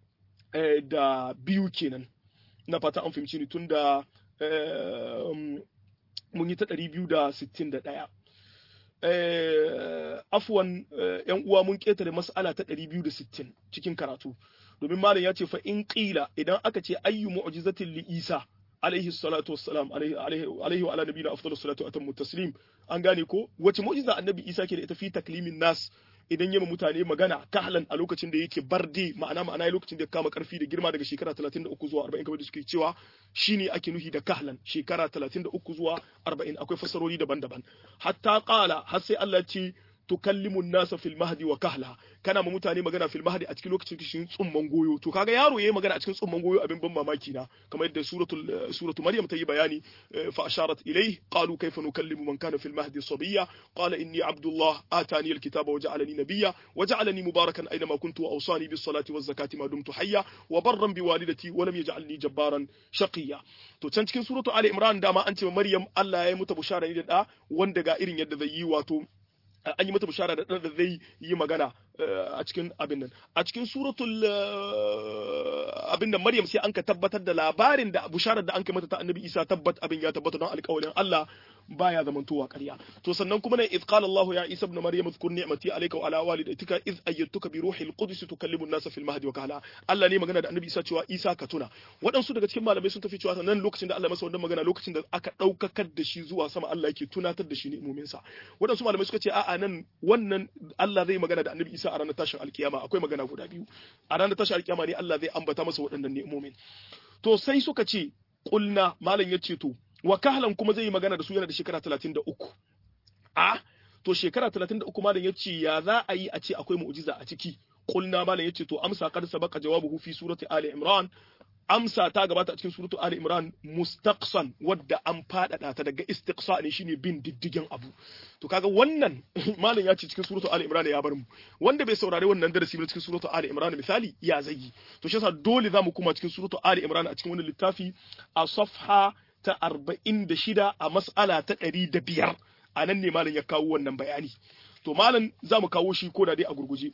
Speaker 1: da biyu kenan na fata an fahimci ni tun da mun yi ta 261 afwan yan uwa mun ketare mas'ala ta 260 cikin karatu domin malam ya ce fa in qila idan aka ce ayyu mu'jizatin li isa alaihi salatu wassalam alaihi wa ala nabiyina afdalus salatu atammu taslim an gane ko wace mu'jiza annabi Isa ke da ita fi taklimin nas idan yama mutane magana kahlan a lokacin da yake barde ma'ana ma'ana lokacin da kama karfi da girma daga shekara 33 zuwa 40 kamar da suke cewa shine ake nuhi da kahlan shekara 33 zuwa 40 akwai fasarori daban-daban hatta qala har sai Allah ya ce tukallimu nasa fil mahdi wa kahla kana ma mutane magana fil mahdi a cikin lokacin kishin tsumman goyo to kaga yaro yayi magana a cikin tsumman goyo abin ban mamaki na kamar yadda suratul suratu maryam ta yi bayani fa asharat ilayhi qalu kayfa nukallimu man kana fil mahdi sabiyya qala inni abdullah atani alkitaba wa ja'alani nabiyya wa ja'alani mubarakan aina ma kuntu wa awsani bis salati waz zakati ma dumtu hayya wa barran bi walidati wa lam yaj'alni jabbaran shaqiyya to can cikin suratu ali imran dama an ce maryam Allah ya yi mata bushara ne da da wanda ga irin yadda zai yi wato an yi mata bishara da da zai yi magana a cikin abin nan a cikin suratul abin nan Maryam sai an ka tabbatar da labarin da bisharar da an kai mata ta Annabi Isa tabbat abin ya tabbata don alƙawarin Allah baya zamantowa ƙarya to sannan kuma ne idh qala Allah ya Isa ibn Maryam zkur ni'mati alayka wa ala walidatika idh ayyatuka bi ruhil qudus tukallimu an-nasa fil mahdi wa kahla Allah ne magana da Annabi Isa cewa Isa ka tuna waɗansu daga cikin malamai sun tafi cewa nan lokacin da Allah masa wannan magana lokacin da aka ɗaukakar da shi zuwa sama Allah yake tunatar da shi ni'imomin sa waɗansu malamai suka ce a'a nan wannan Allah zai magana da Annabi Isa a ranar tashin alkiyama akwai magana guda biyu a ranar tashin alkiyama ne Allah zai ambata masa waɗannan ni'imomin to sai suka ce qulna malam yace to wa kahlan kuma zai yi magana da su yana da shekara 33 a to shekara 33 malam yace ya za a yi a ce akwai mu'jiza a ciki qulna malam yace to amsa qad sabaqa jawabuhu fi surati ali imran amsa ta gabata a cikin suratu Ali Imran mustaqsan wadda an fadada ta daga istiqsa ne shine bin diddigin abu to kaga wannan malam ya ce cikin suratu Ali Imran ya bar mu wanda bai saurari wannan darasi ba cikin suratu Ali Imran misali ya zagi to shi yasa dole zamu kuma cikin suratu Ali Imran a cikin wannan littafi a safha ta 46 a mas'ala ta 105 a nan ne malam ya kawo wannan bayani to malam zamu kawo shi ko da dai a gurguje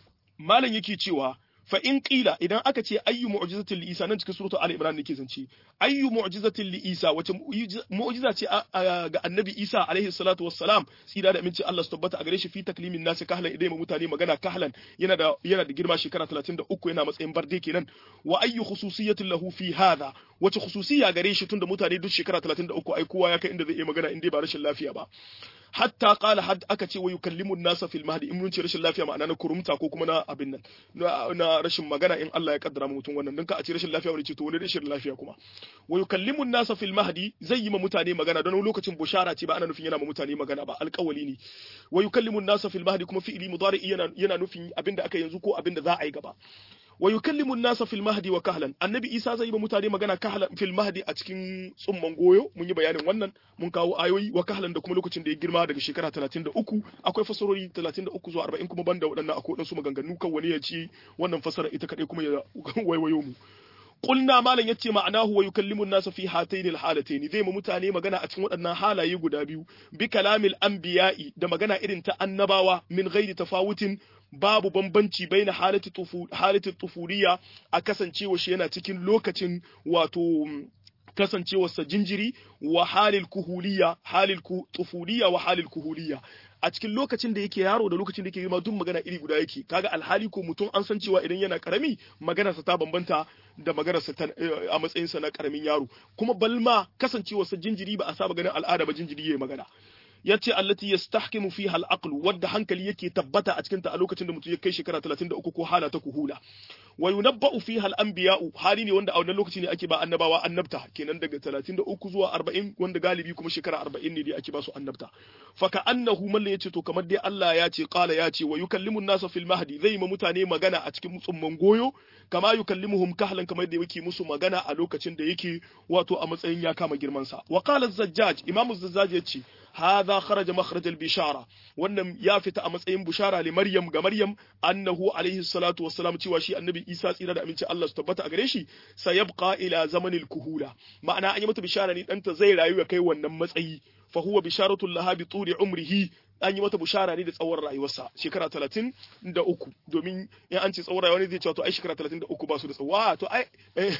Speaker 1: malam yake cewa fa in qila idan aka ce ayyu mu'jizatin li Isa nan cikin suratu Ali Imran nake zance ayyu mu'jizatin li Isa wace mu'jiza ce ga Annabi Isa alaihi salatu wassalam tsira da aminci Allah su tabbata a gare shi fi taklimin nasi kahlan idan mutane magana kahlan yana da yana da girma shekara 33 yana matsayin barde kenan wa ayyu khususiyatin lahu fi hadha wace khususiyya gare shi tunda mutane duk shekara 33 ai kowa ya kai inda zai yi magana in dai ba rashin lafiya ba hatta qala had aka ce wa yukallimu nasa fil mahdi in mun ce rashin lafiya ma'ana na kurumta ko kuma na abin nan na rashin magana in Allah ya kaddara mutum wannan dan ka a ce rashin lafiya wani ce to wani rashin lafiya kuma wa yukallimu nasa fil mahdi zai yi ma mutane magana don lokacin bushara ce ba ana nufin yana ma mutane magana ba alƙawali ne wa yukallimu nasa fil mahdi kuma fi'ili mudari yana yana nufin abinda aka yanzu ko abinda za a yi gaba wa yukallimu an-nasa fil mahdi wa kahlan annabi isa zai yi ba mutane magana kahlan fil mahdi a cikin tsumman goyo mun yi bayanin wannan mun kawo ayoyi wa kahlan da kuma lokacin da ya girma daga shekara 33 akwai fasarori 33 zuwa 40 kuma banda waɗannan akwai waɗansu maganganu kan wani ya ci wannan fasara ita kadai kuma ya waiwayo mu Kulna malam yace ma'anahu wa yukallimu an-nasa fi hatayn al-halatayn zai mu mutane magana a cikin waɗannan halaye guda biyu bi kalamil anbiya'i da magana irin ta annabawa min ghairi tafawutin babu bambanci baina halati tufu halati tufuriya a kasancewa shi yana cikin lokacin wato kasancewarsa jinjiri wa halil kuhuliya halil tufuliya wa halil kuhuliya a cikin lokacin da yake yaro da lokacin da yake girma duk magana iri guda yake kaga alhali ko mutum an san cewa idan yana karami maganarsa ta bambanta da maganarsa a matsayinsa na karamin yaro kuma balma kasancewarsa jinjiri ba a saba ganin al'ada ba jinjiri yayi magana yace allati yastahkimu fiha al-aql wadda hankali yake tabbata a cikin ta a lokacin da mutum ya kai shekara 33 ko hala ta kuhula wa yunabba'u fiha al-anbiya'u hali ne wanda a wannan lokaci ne ake ba annabawa annabta kenan daga 33 zuwa 40 wanda galibi kuma shekara 40 ne dai ake ba su annabta fa ka annahu mallan yace to kamar dai Allah ya ce qala ya ce wa yukallimu an-nasa fil mahdi zai ma mutane magana a cikin tsumman goyo kama yukallimuhum kahlan kamar da yake musu magana a lokacin da yake wato a matsayin ya kama girman sa wa qala az-zajjaj imamu az-zajjaj yace hadha kharaja makhraj al-bishara wannan ya fita a matsayin bushara li maryam ga maryam annahu alaihi salatu wassalam cewa shi annabi isa tsira da aminci Allah su tabbata a gare shi sayabqa ila zamanil kuhula ma'ana an yi mata bishara ne danta zai rayu ya kai wannan matsayi fa huwa bisharatul laha bi tuli umrihi an yi mata bushara ne da tsawon rayuwarsa shekara talatin da uku domin in an ce tsawon rayuwa ne zai cewa to ai shekara talatin da uku ba su da tsawo to ai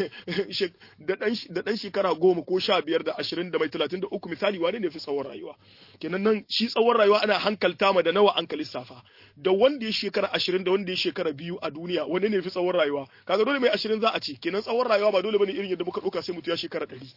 Speaker 1: da dan shekara goma ko sha biyar da ashirin da mai talatin da uku misali wane ne fi tsawon rayuwa kenan nan shi tsawon rayuwa ana hankalta ma da nawa an lissafa da wanda ya shekara ashirin da wanda ya shekara biyu a duniya wani ne fi tsawon rayuwa kaga dole mai ashirin za a ce kenan tsawon rayuwa ba dole bane irin yadda muka ɗauka sai mutu ya shekara ɗari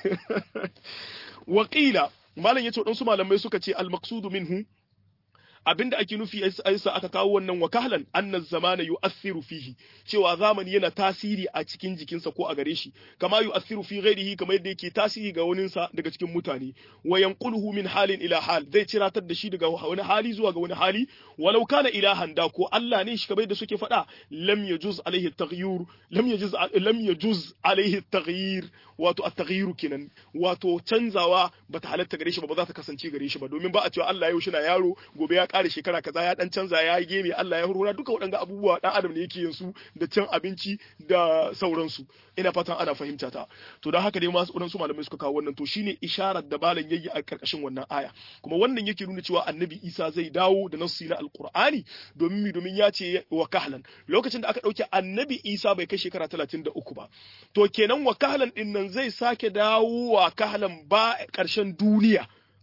Speaker 1: wakila malam yace waɗansu malamai suka ce al-maqsudu minhu abinda ake nufi aisa aka kawo wannan wakahlan annan zamana yu'athiru fihi cewa zamani yana tasiri a cikin jikinsa ko a gare shi kama yu'athiru fi ghairihi kamar yadda yake tasiri ga waninsa daga cikin mutane wa yanquluhu min halin ila hal zai ciratar da shi daga wani hali zuwa ga wani hali walau kana ilahan da ko Allah ne shi kamar yadda suke faɗa lam yajuz alaihi taghyir lam yajuz lam yajuz alaihi taghyir wato at-taghyiru kenan wato canzawa bata halatta gare shi ba ba za ta kasance gare shi ba domin ba a cewa Allah yau shi na yaro gobe ya kare shekara kaza ya dan canza ya yi geme Allah ya hurura duka waɗanga abubuwa dan adam ne yake yin su da cin abinci da sauransu ina fatan ana fahimta ta to don haka dai masu waɗansu malamai suka kawo wannan to shine isharar da balan yayi a karkashin wannan aya kuma wannan yake nuna cewa annabi Isa zai dawo da nassi na alqur'ani domin mi domin ya ce wa kahlan lokacin da aka dauke annabi Isa bai kai shekara 33 ba to kenan wa kahlan din nan zai sake dawo wa kahlan ba ƙarshen duniya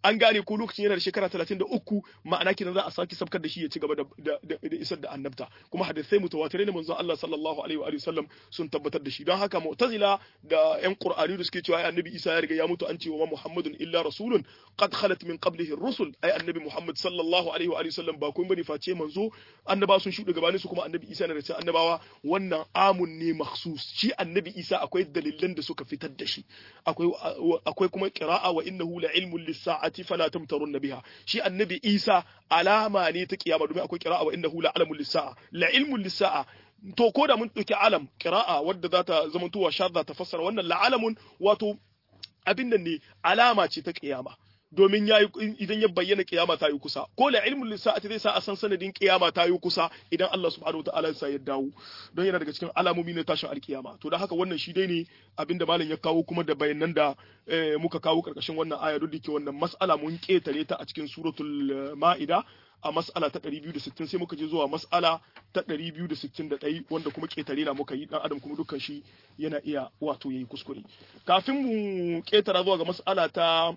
Speaker 1: an gane ko lokacin yana da shekara 33 ma'ana kenan za a saki sabkar da shi ya ci gaba da da isar da annabta kuma hadisai mutawatirai ne manzon Allah sallallahu alaihi wa sallam sun tabbatar da shi don haka mu'tazila da yan qur'ani da suke cewa ai annabi Isa ya riga ya mutu an ce wa Muhammadun illa rasulun qad khalat min qablihi ar-rusul ai annabi Muhammad sallallahu alaihi wa sallam ba kun bane face manzo annaba sun shuɗe gabanin su kuma annabi Isa na da cikin annabawa wannan amun ne makhsus shi annabi Isa akwai dalilan da suka fitar da shi akwai akwai kuma qira'a wa innahu la ilmun lis-sa'ati fala tamtarun biha shi annabi Isa alama ne ta kiyama domin akwai qira'a wa innahu la alamun lis-sa'a la ilmun lis-sa'a to ko da mun ɗauki alam qira'a wadda za ta zamantowa shadda ta fassara wannan la alamun wato abin nan ne alama ce ta kiyama domin yayi idan ya bayyana kiyama ta yi kusa ko la ilmul lisa'ati zai sa a san sanadin kiyama ta yi kusa idan Allah subhanahu wataala ya sa ya dawo don yana daga cikin alamomi na tashin alkiyama to da haka wannan shi dai ne abinda malam ya kawo kuma da bayanan da muka kawo karkashin wannan aya duk da ke wannan mas'ala mun ketare ta a cikin suratul ma'ida a mas'ala ta 260 sai muka je zuwa mas'ala ta 261 wanda kuma ketare na muka yi dan adam kuma dukkan shi yana iya wato yayi kuskure kafin mu ketara zuwa ga mas'ala ta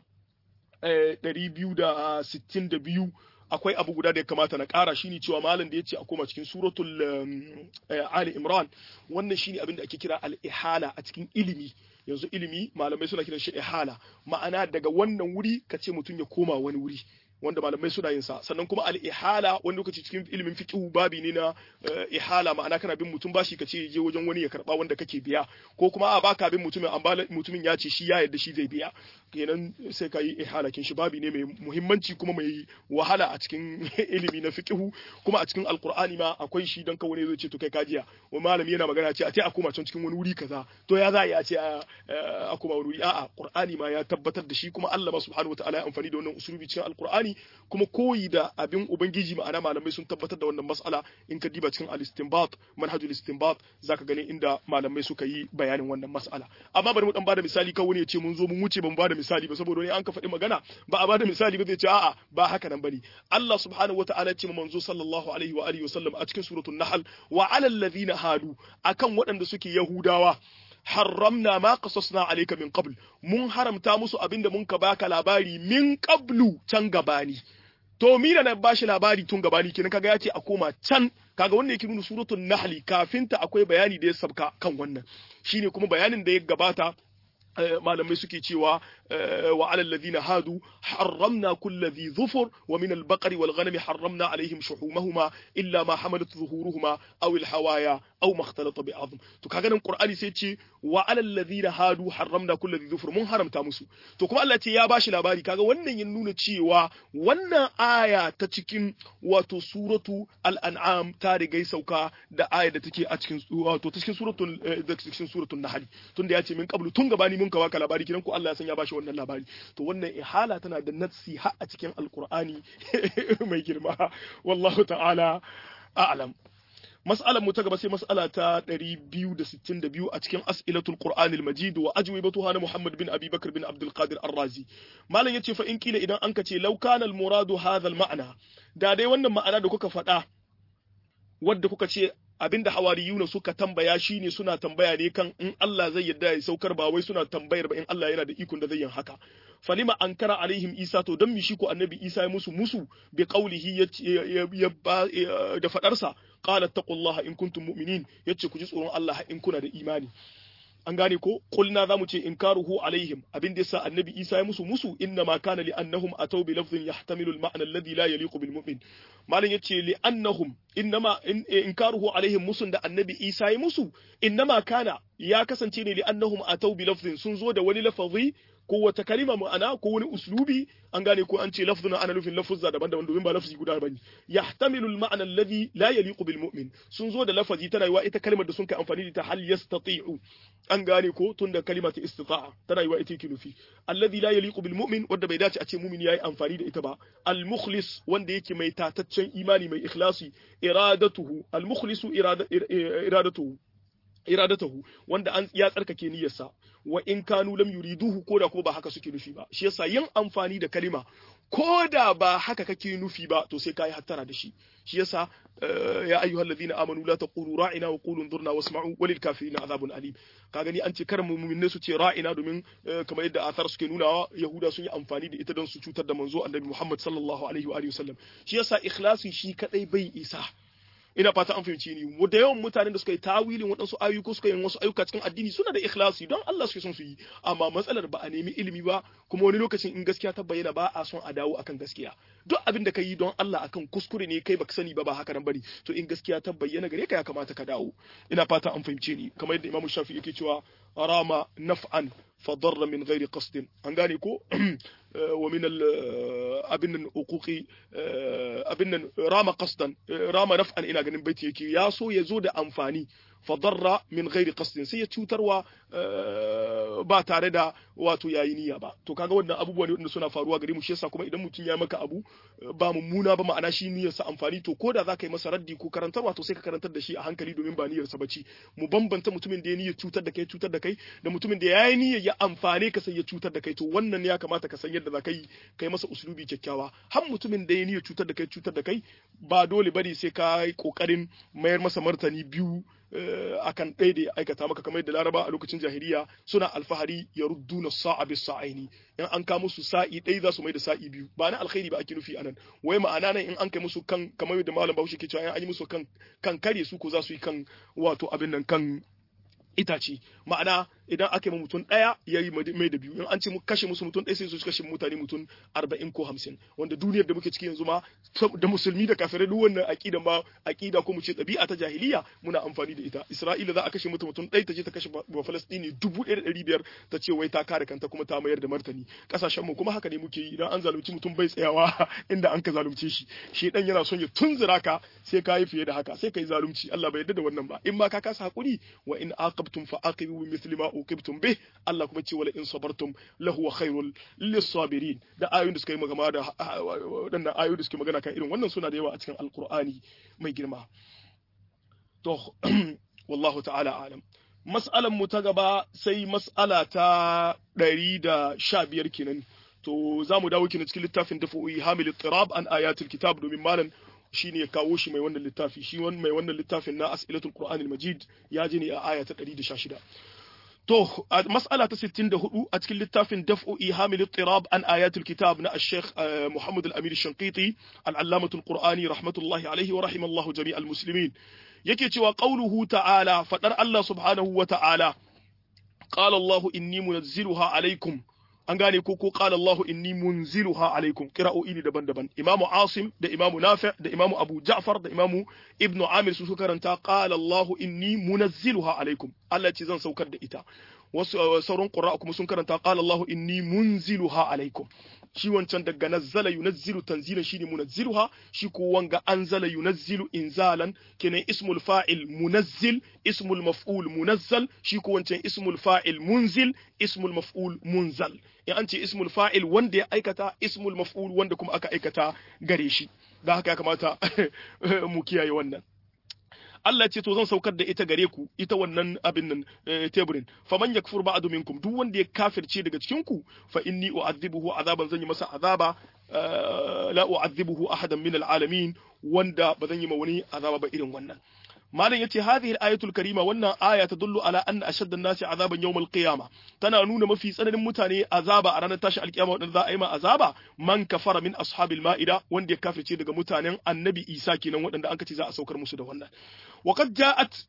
Speaker 1: 262 akwai abu guda da ya kamata na ƙara shine cewa malam da ya ce a koma cikin suratul Ali Imran wannan shine abin da ake kira al-ihala a cikin ilimi yanzu ilimi malamai suna kiran shi ihala ma'ana daga wannan wuri ka ce mutum ya koma wani wuri wanda malamai suna yin sa sannan kuma al-ihala wani lokaci cikin ilimin fiqh babi ne na ihala ma'ana kana bin mutum bashi ka ce je wajen wani ya karba wanda kake biya ko kuma a baka bin mutumin amma mutumin ya ce shi ya yarda shi zai biya kenan sai ka yi ihala kin shi babi ne mai muhimmanci kuma mai wahala a cikin ilimi na fiqh kuma a cikin alqur'ani ma akwai shi dan kawai zai ce to kai kajiya wa malami yana magana ce a ce a koma can cikin wani wuri kaza to ya za a ce a koma wani wuri a'a qur'ani ma ya tabbatar da shi kuma Allah ma subhanahu wataala ya amfani da wannan usulubi cikin alqur'ani Qur'ani kuma koyi da abin ubangiji ma'ana malamai sun tabbatar da wannan mas'ala in ka diba cikin al-istinbat manhajul istinbat zaka gani inda malamai suka yi bayanin wannan mas'ala amma bari mu dan bada misali kawai wani ya ce mun zo mun wuce ban bada misali ba saboda wani an ka faɗi magana ba a bada misali ba zai ce a'a ba haka nan bane Allah subhanahu wata'ala ya ce manzo sallallahu alaihi wa alihi wa sallam a cikin suratul nahl wa alal ladina hadu akan waɗanda suke yahudawa harramna ma qasasna alayka min qabl mun haramta musu abinda mun ka baka labari min qablu can gabani to mina na bashi labari tun gabani kenan kaga yace a koma can kaga wannan yake nuna suratul nahl kafinta akwai bayani da ya sabka kan wannan shine kuma bayanin da ya gabata malamai suke cewa wa alal ladina hadu harramna kulli dhi dhufur wa min al-baqar wal ghanam harramna alaihim shuhumahuma illa ma hamalat zuhuruhuma aw al-hawaya aw ma ikhtalata bi azm to kaga nan qur'ani sai ce wa alal ladina hadu harramna kulli dhi dhufur mun haramta musu to kuma Allah ce ya bashi labari kaga wannan ya nuna cewa wannan aya ta cikin wato suratu al-an'am ta rigai sauka da aya da take a cikin wato ta cikin suratul da cikin suratul nahl tunda ya ce min qablu tun gabani mun ka baka labari kidan ko Allah ya san ya bashi wannan labari to wannan ihala tana da natsi har a cikin alqur'ani mai girma wallahu ta'ala a'lam mas'alar mu ta gaba sai mas'ala ta 262 a cikin as'ilatul qur'anil majid wa ajwibatuha na muhammad bin abi bakr bin abdul qadir ar-razi malam yace fa in kila idan anka ce law kana al-muradu hadha al-ma'na da dai wannan ma'ana da kuka faɗa wadda kuka ce abinda hawariyuna suka tambaya shine suna tambaya ne kan in Allah zai yarda ya saukar ba wai suna tambayar ba in Allah yana da ikon da zai yin haka falima ankara alaihim isa to dan mi shi ko annabi isa ya musu musu bi qaulihi ya da fadarsa qala taqullaha in kuntum mu'minin yace ku ji tsoron Allah in kuna da imani an gane ko kulna zamu ce inkaruhu alaihim abin da yasa annabi isa ya musu musu inna ma kana li annahum ataw bi lafdhin yahtamilu al ma'na alladhi la yaliqu bil mu'min malin yace li annahum innama inkaruhu alaihim musun da annabi isa ya musu innama kana ya kasance ne li annahum ataw bi lafdhin sun zo da wani lafazi ko wata kalima ma'ana ko wani uslubi an gane ko an ce lafzun ana nufin lafuzza daban-daban domin ba lafzi guda bane yahtamilu al-ma'na alladhi la yaliqu bil mu'min sun zo da lafazi tana yiwa ita kalmar da sun kai amfani da ta hal yastati'u an gane ko tunda kalima ta istita'a tana yiwa ita yake nufi alladhi la yaliqu bil mu'min wanda bai dace a ce mu'min yayi amfani da ita ba al-mukhlis wanda yake mai tataccen imani mai ikhlasi iradatuhu al-mukhlisu iradatuhu iradatahu wanda an ya tsarkake niyyarsa wa in kanu lam yuriduhu ko da ko ba haka suke nufi ba shi yasa yin amfani da kalima ko da ba haka kake nufi ba to sai kai hattara da shi shi yasa ya ayyuhal ladina amanu la taqulu ra'ina wa qulu anzurna wasma'u walil kafirin azabun alim ka gani an ce kar mu'minai su ce ra'ina domin kamar yadda athar suke nunawa yahuda sun yi amfani da ita don su cutar da manzo annabi Muhammad sallallahu alaihi wa alihi wasallam shi yasa ikhlasi shi kadai bai isa ina fata an fahimci ni da yawan mutanen da suka yi tawilin waɗansu ayyuka suka yi wasu ayyuka cikin addini suna da ikhlasi don Allah suke son su yi amma matsalar ba a nemi ilimi ba kuma wani lokacin in gaskiya ta bayyana ba a son a dawo akan gaskiya duk abin da ka yi don Allah akan kuskure ne kai baka sani ba ba haka nan bane to in gaskiya ta bayyana gare ka ya kamata ka dawo ina fata an fahimce ni kamar yadda Imam Shafi yake cewa rama naf'an فضر من غير قصد an gane ko wa min abin nan uquqi abin nan rama qasdan rama naf'an ina ganin baiti yake ya so ya zo da amfani fadarra min ghairi qasdin sai ya cutarwa ba tare da wato yayi niyya ba to kaga wannan abubuwa ne wanda suna faruwa gare mu shi yasa kuma idan mutum ya maka abu ba mummuna ba ma'ana shi niyyar sa amfani to koda za ka yi masa raddi ko karantarwa to sai ka karantar da shi a hankali domin ba niyyar sa bace mu bambanta mutumin da ya niyyar cutar da kai cutar da kai da mutumin da ya yi niyyar ya amfane ka sai ya cutar da kai to wannan ya kamata ka san yadda za ka yi kai masa usulubi kyakkyawa har mutumin da ya niyyar cutar da kai cutar da kai ba dole bane sai ka yi kokarin mayar masa martani biyu akan ɗaya da ya aikata maka kamar yadda laraba a lokacin jahiliya suna alfahari ya rudduna sa'a bis sa'aini in an ka musu sa'i ɗaya za su mai da sa'i biyu ba na alkhairi ba ake nufi anan wai ma'ana nan in an kai musu kan kamar yadda malam Bahaushe ke cewa in an yi musu kan kan kare su ko za su yi kan wato abin nan kan itace ma'ana idan aka yi mutum ɗaya ya yi mai da biyu in an ce mu kashe musu mutum ɗaya sai su kashe mutane mutum arba'in ko hamsin wanda duniyar da muke ciki yanzu ma da musulmi da kafirai duk wannan aƙida ma aƙida ko mu ce ɗabi'a ta jahiliya muna amfani da ita isra'ila za a kashe mutum mutum ɗaya ta je ta kashe ba falastini dubu ɗaya da ɗari biyar ta ce wai ta kare kanta kuma ta mayar da martani ƙasashen mu kuma haka ne muke yi idan an zalunci mutum bai tsayawa inda an ka zalunce shi shi dan yana son ya tunzura ka sai ka yi fiye da haka sai ka yi zalunci Allah bai yarda da wannan ba in ma ka kasa hakuri wa in aqabtum fa aqibu bi mithli ma uqibtum bih Allah kuma ce wala in sabartum lahu khairul lis-sabirin da ayoyin da suka yi magana da wadannan ayoyin da suke magana kan irin wannan suna da yawa a cikin alqur'ani mai girma to wallahu ta'ala alam mas'alan mu ta gaba sai mas'ala ta 115 kenan to za mu dawo kenan cikin littafin dafu'i hamil tirab an ayatul kitab domin malam shine ya kawo shi mai wannan littafi shi mai wannan littafin na as'ilatul qur'anil majid ya ji ne a aya ta 116 To, a mas'ala ta 64 a cikin littafin daf'u ihamil tirab an ayatul kitab na Sheikh Muhammad Al-Amir Shankiti al-Allamatul Qur'ani rahmatullahi alaihi wa rahimallahu jami'al muslimin yake cewa qauluhu ta'ala fadar Allah subhanahu wa ta'ala qala Allah inni munazziluha alaikum an gane ko ko qala Allahu inni munziluha alaikum qira'o'i ne daban-daban Imam Asim da Imam Nafi' da Imam Abu Ja'far da Imam Ibn Amir su suka karanta qala Allahu inni munazziluha alaikum Allah ce zan saukar da ita wasu sauran qurra kuma sun karanta qala Allahu inni munziluha alaikum shi wancan daga nazzala yunazzilu tanzilan shine munazziluha shi ko wanga anzala yunazzilu inzalan kenan ismul fa'il munazzil ismul maf'ul munazzal shi ko wancan ismul fa'il munzil ismul maf'ul munzal in an ce ismul fa'il wanda ya aikata ismul maf'ul wanda kuma aka aikata gare shi da haka ya kamata mu kiyaye wannan Allah ce to zan saukar da ita gare ku ita wannan abin nan teburin faman yakfur ba'du minkum duk wanda ya kafirce daga cikin ku fa inni u'adhibuhu azaban zan yi masa azaba la u'adhibuhu ahadan min alalamin wanda ba zan yi ma wani azaba ba irin wannan malam yace hadhihi al-ayatul karima wannan aya tadullu ala anna ashadda an-nasi azaban yawm al-qiyama tana nuna mafi tsananin mutane azaba a ranar tashi al-qiyama wanda za a yi ma azaba man kafara min ashabil ma'ida wanda ya kafirce daga mutanen annabi Isa kenan waɗanda an kace za a saukar musu da wannan وقد جاءت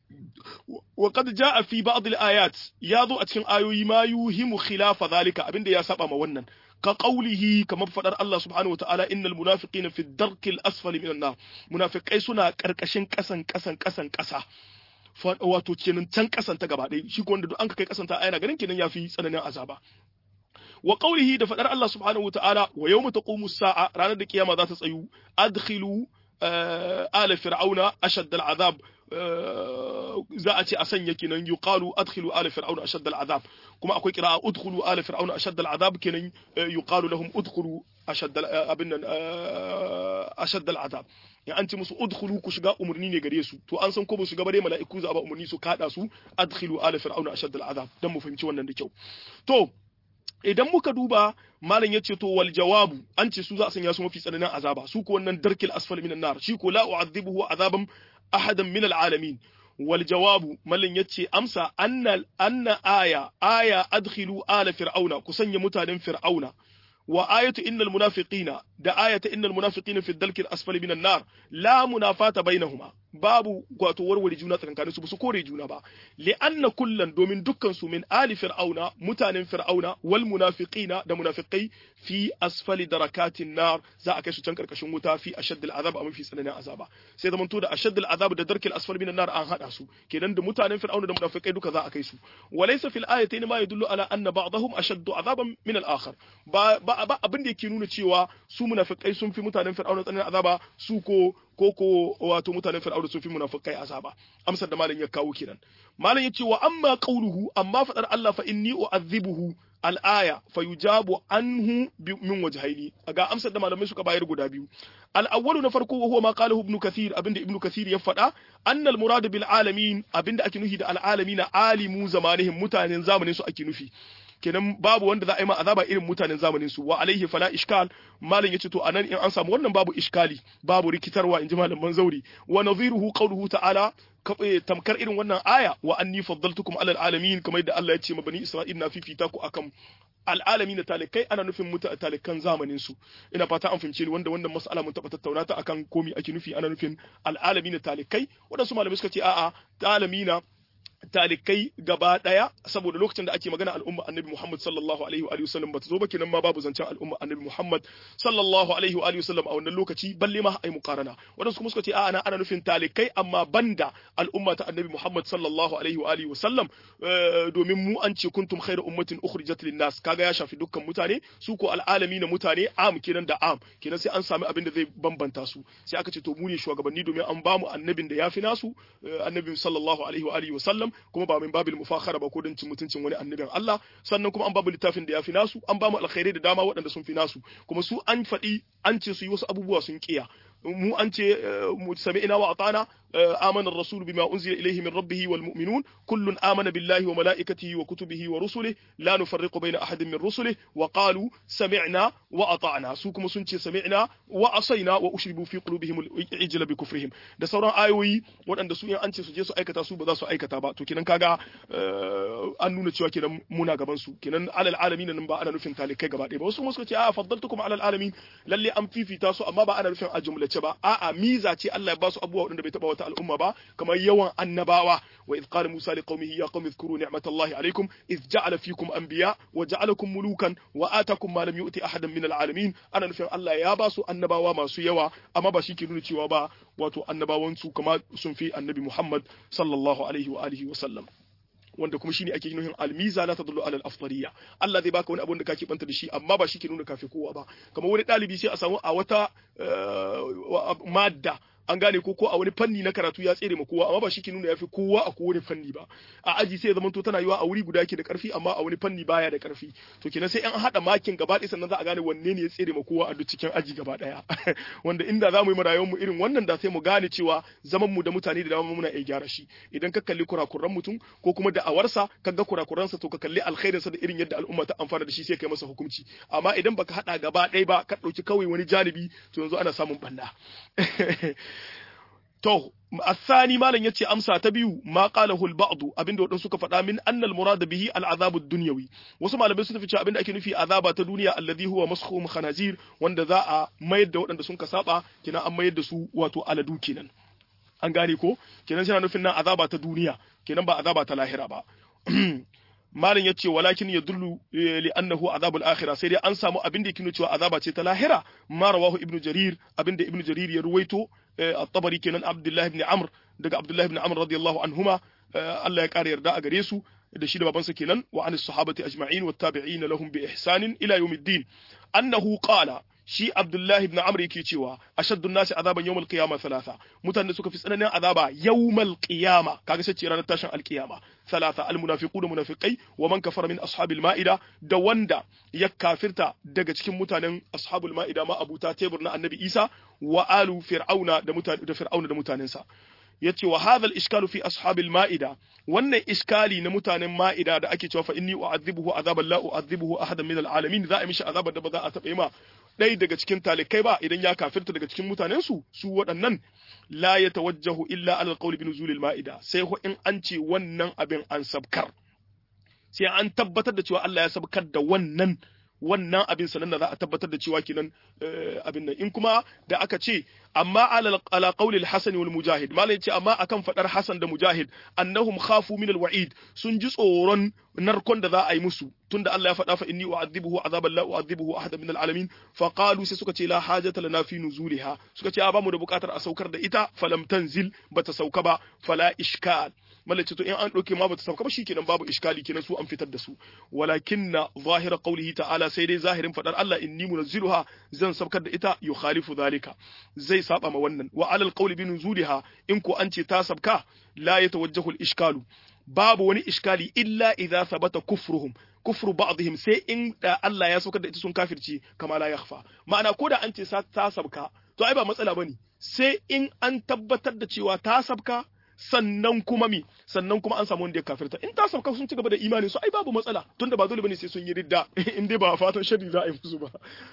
Speaker 1: وقد جاء في بعض الآيات ياذو أتكن آيوي ما يوهم خلاف ذلك أبن يا سبا ما ونن كقوله كما فدر الله سبحانه وتعالى إن المنافقين في الدرك الأسفل من النار منافقai suna karkashin kasan kasan kasan kasa wato kenan can kasan ta gaba ɗaya shi ko wanda duk an kai kasan ta ayana ganin kenan yafi tsananin azaba wa qawlihi da fadar Allah subhanahu wa ta'ala wa yawma taqumu as-sa'a ranar da kiyama za ta tsayu adkhilu ala fir'auna ashadda al'azab za a ce a sanya kenan yuqalu adkhilu ala fir'auna ashadd al'azab kuma akwai qira'a udkhulu ala fir'auna ashadd al'azab kenan yuqalu lahum udkhulu ashadd abin nan ashadd al'azab ya an ce musu udkhulu ku shiga umurni ne gare su to an san ko ba su shiga bare mala'iku za a ba umurni su kada su adkhilu ala fir'auna ashadd al'azab dan mu fahimci wannan da kyau to idan muka duba malam ya ce to wal jawabu an ce su za a sanya su mafi tsananin azaba su ko wannan darkil asfal minan nar shi ko la u'adhibuhu azaban ahadan min alalamin wal jawabu malam ya ce amsa anna anna aya aya adkhilu ala fir'auna ku sanya mutanen fir'auna wa ayatu innal munafiqina da ayata innal munafiqina fi dalkil asfali minan nar la munafata bainahuma babu wato warware juna tsakankanin su ba su kore juna ba li anna kullan domin dukkan su min ali fir'auna mutanen fir'auna wal munafiqina da munafiqai fi asfali darakatin nar za a kai su can karkashin wuta fi ashadd al azab amma fi tsananin azaba sai zaman to da ashadd al azab da darkil asfali minan nar an hada su kenan da mutanen fir'auna da munafiqai duka za a kai su walaysa fil ayatayn ma yadullu ala anna ba'dahum ashaddu azaban min al akhar ba ba abin da yake nuna cewa su munafikai sun fi mutanen fir'auna tsananin azaba su ko ko ko wato mutanen fir'auna sun fi munafikai azaba amsar da malam ya kawo kenan malam ya ce wa amma qauluhu amma fadar Allah fa inni u'adhibuhu al-aya fa yujabu anhu min wajhaini ga amsar da malamai suka bayar guda biyu al-awwalu na farko huwa ma qalahu ibn kathir abinda ibn kathir ya faɗa annal murad bil alamin abinda ake nufi da al-alamin alimu zamanihim mutanen zamanin su ake nufi kenan babu wanda za a yi ma azaba irin mutanen zamanin su wa alaihi fala ishkal malam yace to anan in an samu wannan babu iskali babu rikitarwa inji malaman zauri wa nadhiruhu qawluhu ta'ala tamkar irin wannan aya wa anni faddaltukum alal alamin kamar yadda Allah ya ce ma bani Isra'il na fifita ku akan al'alami na talikai ana nufin muta talikan zamanin su ina fata an fahimce ni wanda wannan mas'ala mun taɓa tattauna ta akan komi ake nufi ana nufin al'alami na talikai wadansu malamai suka ce a'a talamina talikai gaba daya saboda lokacin da ake magana al'umma annabi Muhammad sallallahu alaihi wa alihi wasallam bata zo ba kenan ma babu zancen al'umma annabi Muhammad sallallahu alaihi wa alihi wasallam a wannan lokaci balle ma ai muqarana wadansu kuma suka ce a'a ana nufin talikai amma banda al'umma ta annabi Muhammad sallallahu alaihi wa alihi wasallam domin mu an ce kuntum khairu ummatin ukhrijat lin-nas kaga ya shafi dukkan mutane su ko al'alami na mutane am kenan da am kenan sai an sami abin da zai bambanta su sai aka ce to mu ne shugabanni domin an bamu annabin da yafi nasu annabi sallallahu alaihi wa alihi wasallam kuma ba min babil mufakhara ba ko don cin mutuncin wani annabin Allah sannan kuma an babu littafin da ya fi nasu an bamu alkhairai da dama waɗanda sun fi nasu kuma su an faɗi an ce su yi wasu abubuwa sun kiya mu an ce mu sami'na wa atana amana ar-rasul bima unzila ilayhi min rabbih wal mu'minun kullun amana billahi wa malaikatihi wa kutubihi wa rusulihi la nufarriqu bayna ahadin min rusulihi wa qalu sami'na wa ata'na su kuma sun ce sami'na wa asaina wa ushribu fi qulubihim al-ijla bi kufrihim da sauran ayoyi waɗanda su in an ce su je su aikata su ba za su aikata ba to kenan kaga an nuna cewa kenan muna gaban su kenan alal alamin nan ba ana nufin talikai gaba ɗaya ba wasu suka ce a faddaltukum alal alamin lalle an fifita su amma ba ana nufin a jumlace ba a'a miza ce Allah ya ba su abubuwa waɗanda bai taba wata al'umma ba kamar yawan annabawa wa idh qala musa liqaumihi ya qaumi dhkuru ni'matallahi alaykum idh ja'ala fikum anbiya wa ja'alakum mulukan wa atakum ma lam yu'ti ahadan min al'alamin ana nufin Allah ya ba su annabawa masu yawa amma ba shi ke nuna cewa ba wato annabawan su kama sun fi annabi Muhammad sallallahu alaihi wa alihi wa sallam wanda kuma shine ake nuhin almiza la tadullu ala al-afdaliyya Allah zai baka wani abu da kake banta da shi amma ba shi ke nuna kafi kowa ba kamar wani dalibi sai a samu a wata madda an gane ko ko a wani fanni na karatu ya tsere ma kowa amma ba shi ke nuna yafi kowa a kowane fanni ba a aji sai ya zama to tana yiwa a wuri guda yake da karfi amma a wani fanni baya da karfi to kenan sai an hada makin gaba ɗaya sannan za a gane wanne ne ya tsere ma kowa a duk cikin aji gaba ɗaya wanda inda za mu yi marayuwar mu irin wannan da sai mu gane cewa zaman mu da mutane da dama muna iya gyara shi idan ka kalli kurakuran mutum ko kuma da awarsa ka ga kurakuransa to ka kalli alkhairinsa da irin yadda al'umma ta amfana da shi sai kai masa hukunci amma idan baka hada gaba ɗaya ba ka ɗauki kawai wani janibi to yanzu ana samun banna To, الثاني مالن yace amsa ta biyu ma qalahu al-ba'd abinda wadan suka faɗa min anna al-murad bihi al-azab ad-dunyawi wasu malamai sun tafi cewa abinda ake nufi azaba ta duniya alladhi huwa maskhum khanazir wanda za a mayar da waɗanda sun ka saba kina an mayar da su wato aladu kenan an gane ko kenan yana nufin nan azaba ta duniya kenan ba azaba ta lahira ba malin ya ce walakin ya dullu li annahu azabul akhirah sai dai an samu abin da yake nuna cewa azaba ce ta lahira ma rawahu ibnu jarir abin da ibnu jarir ya ruwaito at-tabari kenan abdullah ibn amr daga abdullah ibn amr radiyallahu anhuma Allah ya kare yarda a gare su da shi da babansa kenan wa anis sahabati ajma'in wat tabi'in lahum bi ihsanin ila yawmiddin annahu qala shi Abdullahi ibn Amr yake cewa ashaddun nasi azaban yawmal qiyama thalatha mutane suka fi tsananin azaba yawmal qiyama kaga sai ranar tashin alqiyama thalatha almunafiqun munafiqai wa man kafara min ashabil maida da wanda ya kafirta daga cikin mutanen ashabul maida ma abuta tebur na annabi Isa wa alu fir'auna da mutane da fir'auna da mutanensa yace wa hadha al-ishkalu fi ashabil ma'ida wannan iskali na mutanen ma'ida da ake cewa fa inni u'adhibuhu azaban la u'adhibuhu ahadan min al-alamin za a mishi azabar da ba za a taɓa ma ɗaya daga cikin talikai ba idan ya kafirta daga cikin mutanen su su waɗannan la yatawajjahu illa ala al-qawli bi nuzulil ma'ida sai ko in an ce wannan abin an sabkar sai an tabbatar da cewa Allah ya sabkar da wannan wannan abin sanan da za a tabbatar da cewa kenan abin nan in kuma da aka ce amma ala ala qawli al-hasan wal mujahid malai ce amma akan fadar hasan da mujahid annahum khafu min al-wa'id sun ji tsoron narkon da za a yi musu tunda Allah ya faɗa fa inni u'adhibuhu azaban la u'adhibuhu ahadan min al-alamin fa qalu sai suka ce la hajata lana fi nuzuliha suka ce a ba mu da bukatar a saukar da ita falam tanzil bata sauka ba fala ishkal malace to in an ɗauke ma bata sauka ba shikenan babu iskali kenan su an fitar da su walakinna zahira qawlihi ta'ala sai dai zahirin fadar Allah inni munazziluha zan saukar da ita yukhalifu zalika zai saba ma wannan wa alal qawli bi nuzuliha in ko an ce ta sabka la yatawajjahu al-ishkalu babu wani iskali illa idza sabata kufruhum kufru ba'dihim sai in da Allah ya saukar da ita sun kafirci kama la yakhfa ma'ana ko da an ce ta sabka to ai ba matsala bane sai in an tabbatar da cewa ta sabka sannan kuma mi sannan kuma an samu wanda ya kafirta in ta sauka sun ci gaba da imani su ai babu matsala tunda ba dole bane sai sun yi ridda in dai ba fatan shari za a yi musu ba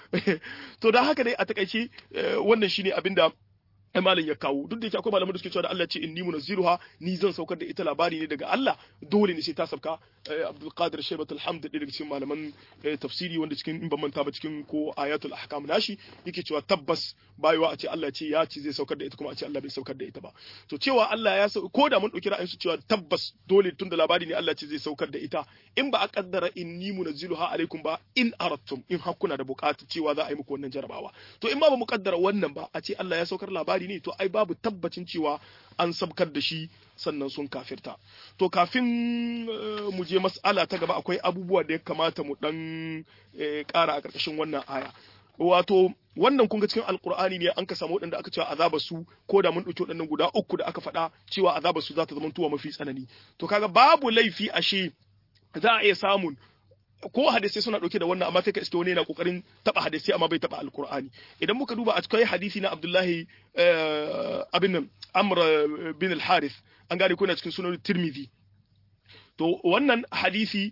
Speaker 1: to da haka dai a takaice wannan shine abinda malam ya kawo duk da yake akwai malaman da suke cewa da Allah ce inni munazziruha ni zan saukar da ita labari ne daga Allah dole ne sai ta sauka Abdul Qadir Shaybat al-Hamd daga cikin malaman tafsiri wanda cikin in ban manta ba cikin ko ayatul ahkam nashi yake cewa tabbas bayewa a ce Allah ce ya ce zai saukar da ita kuma a ce Allah bai saukar da ita ba to cewa Allah ya sau ko da mun dauki ra'ayin su cewa tabbas dole tun da labari ne Allah ce zai saukar da ita in ba a kaddara inni munazziluha alaikum ba in aradtum in hakuna da bukatu cewa za a yi muku wannan jarabawa to in ma ba mu kaddara wannan ba a ce Allah ya saukar labari ne to ai babu tabbacin cewa an sabkar da shi sannan sun kafirta to kafin mu je mas'ala ta gaba akwai abubuwa da ya kamata mu dan ƙara a ƙarƙashin wannan aya wato wannan kun ga cikin alkur'ani ne an ka samu waɗanda aka cewa azaba su ko da mun ɗauki waɗannan guda uku da aka faɗa cewa azaba su za ta zama tuwa mafi tsanani to kaga babu laifi ashe za a iya samun ko hadisai suna dauke da wannan amma sai ka iske wani yana kokarin taba hadisai amma bai taba alkur'ani idan muka duba a cikin hadisi na Abdullahi abin nan Amr bin al-Harith an gane ko na cikin sunan Tirmidhi to wannan hadisi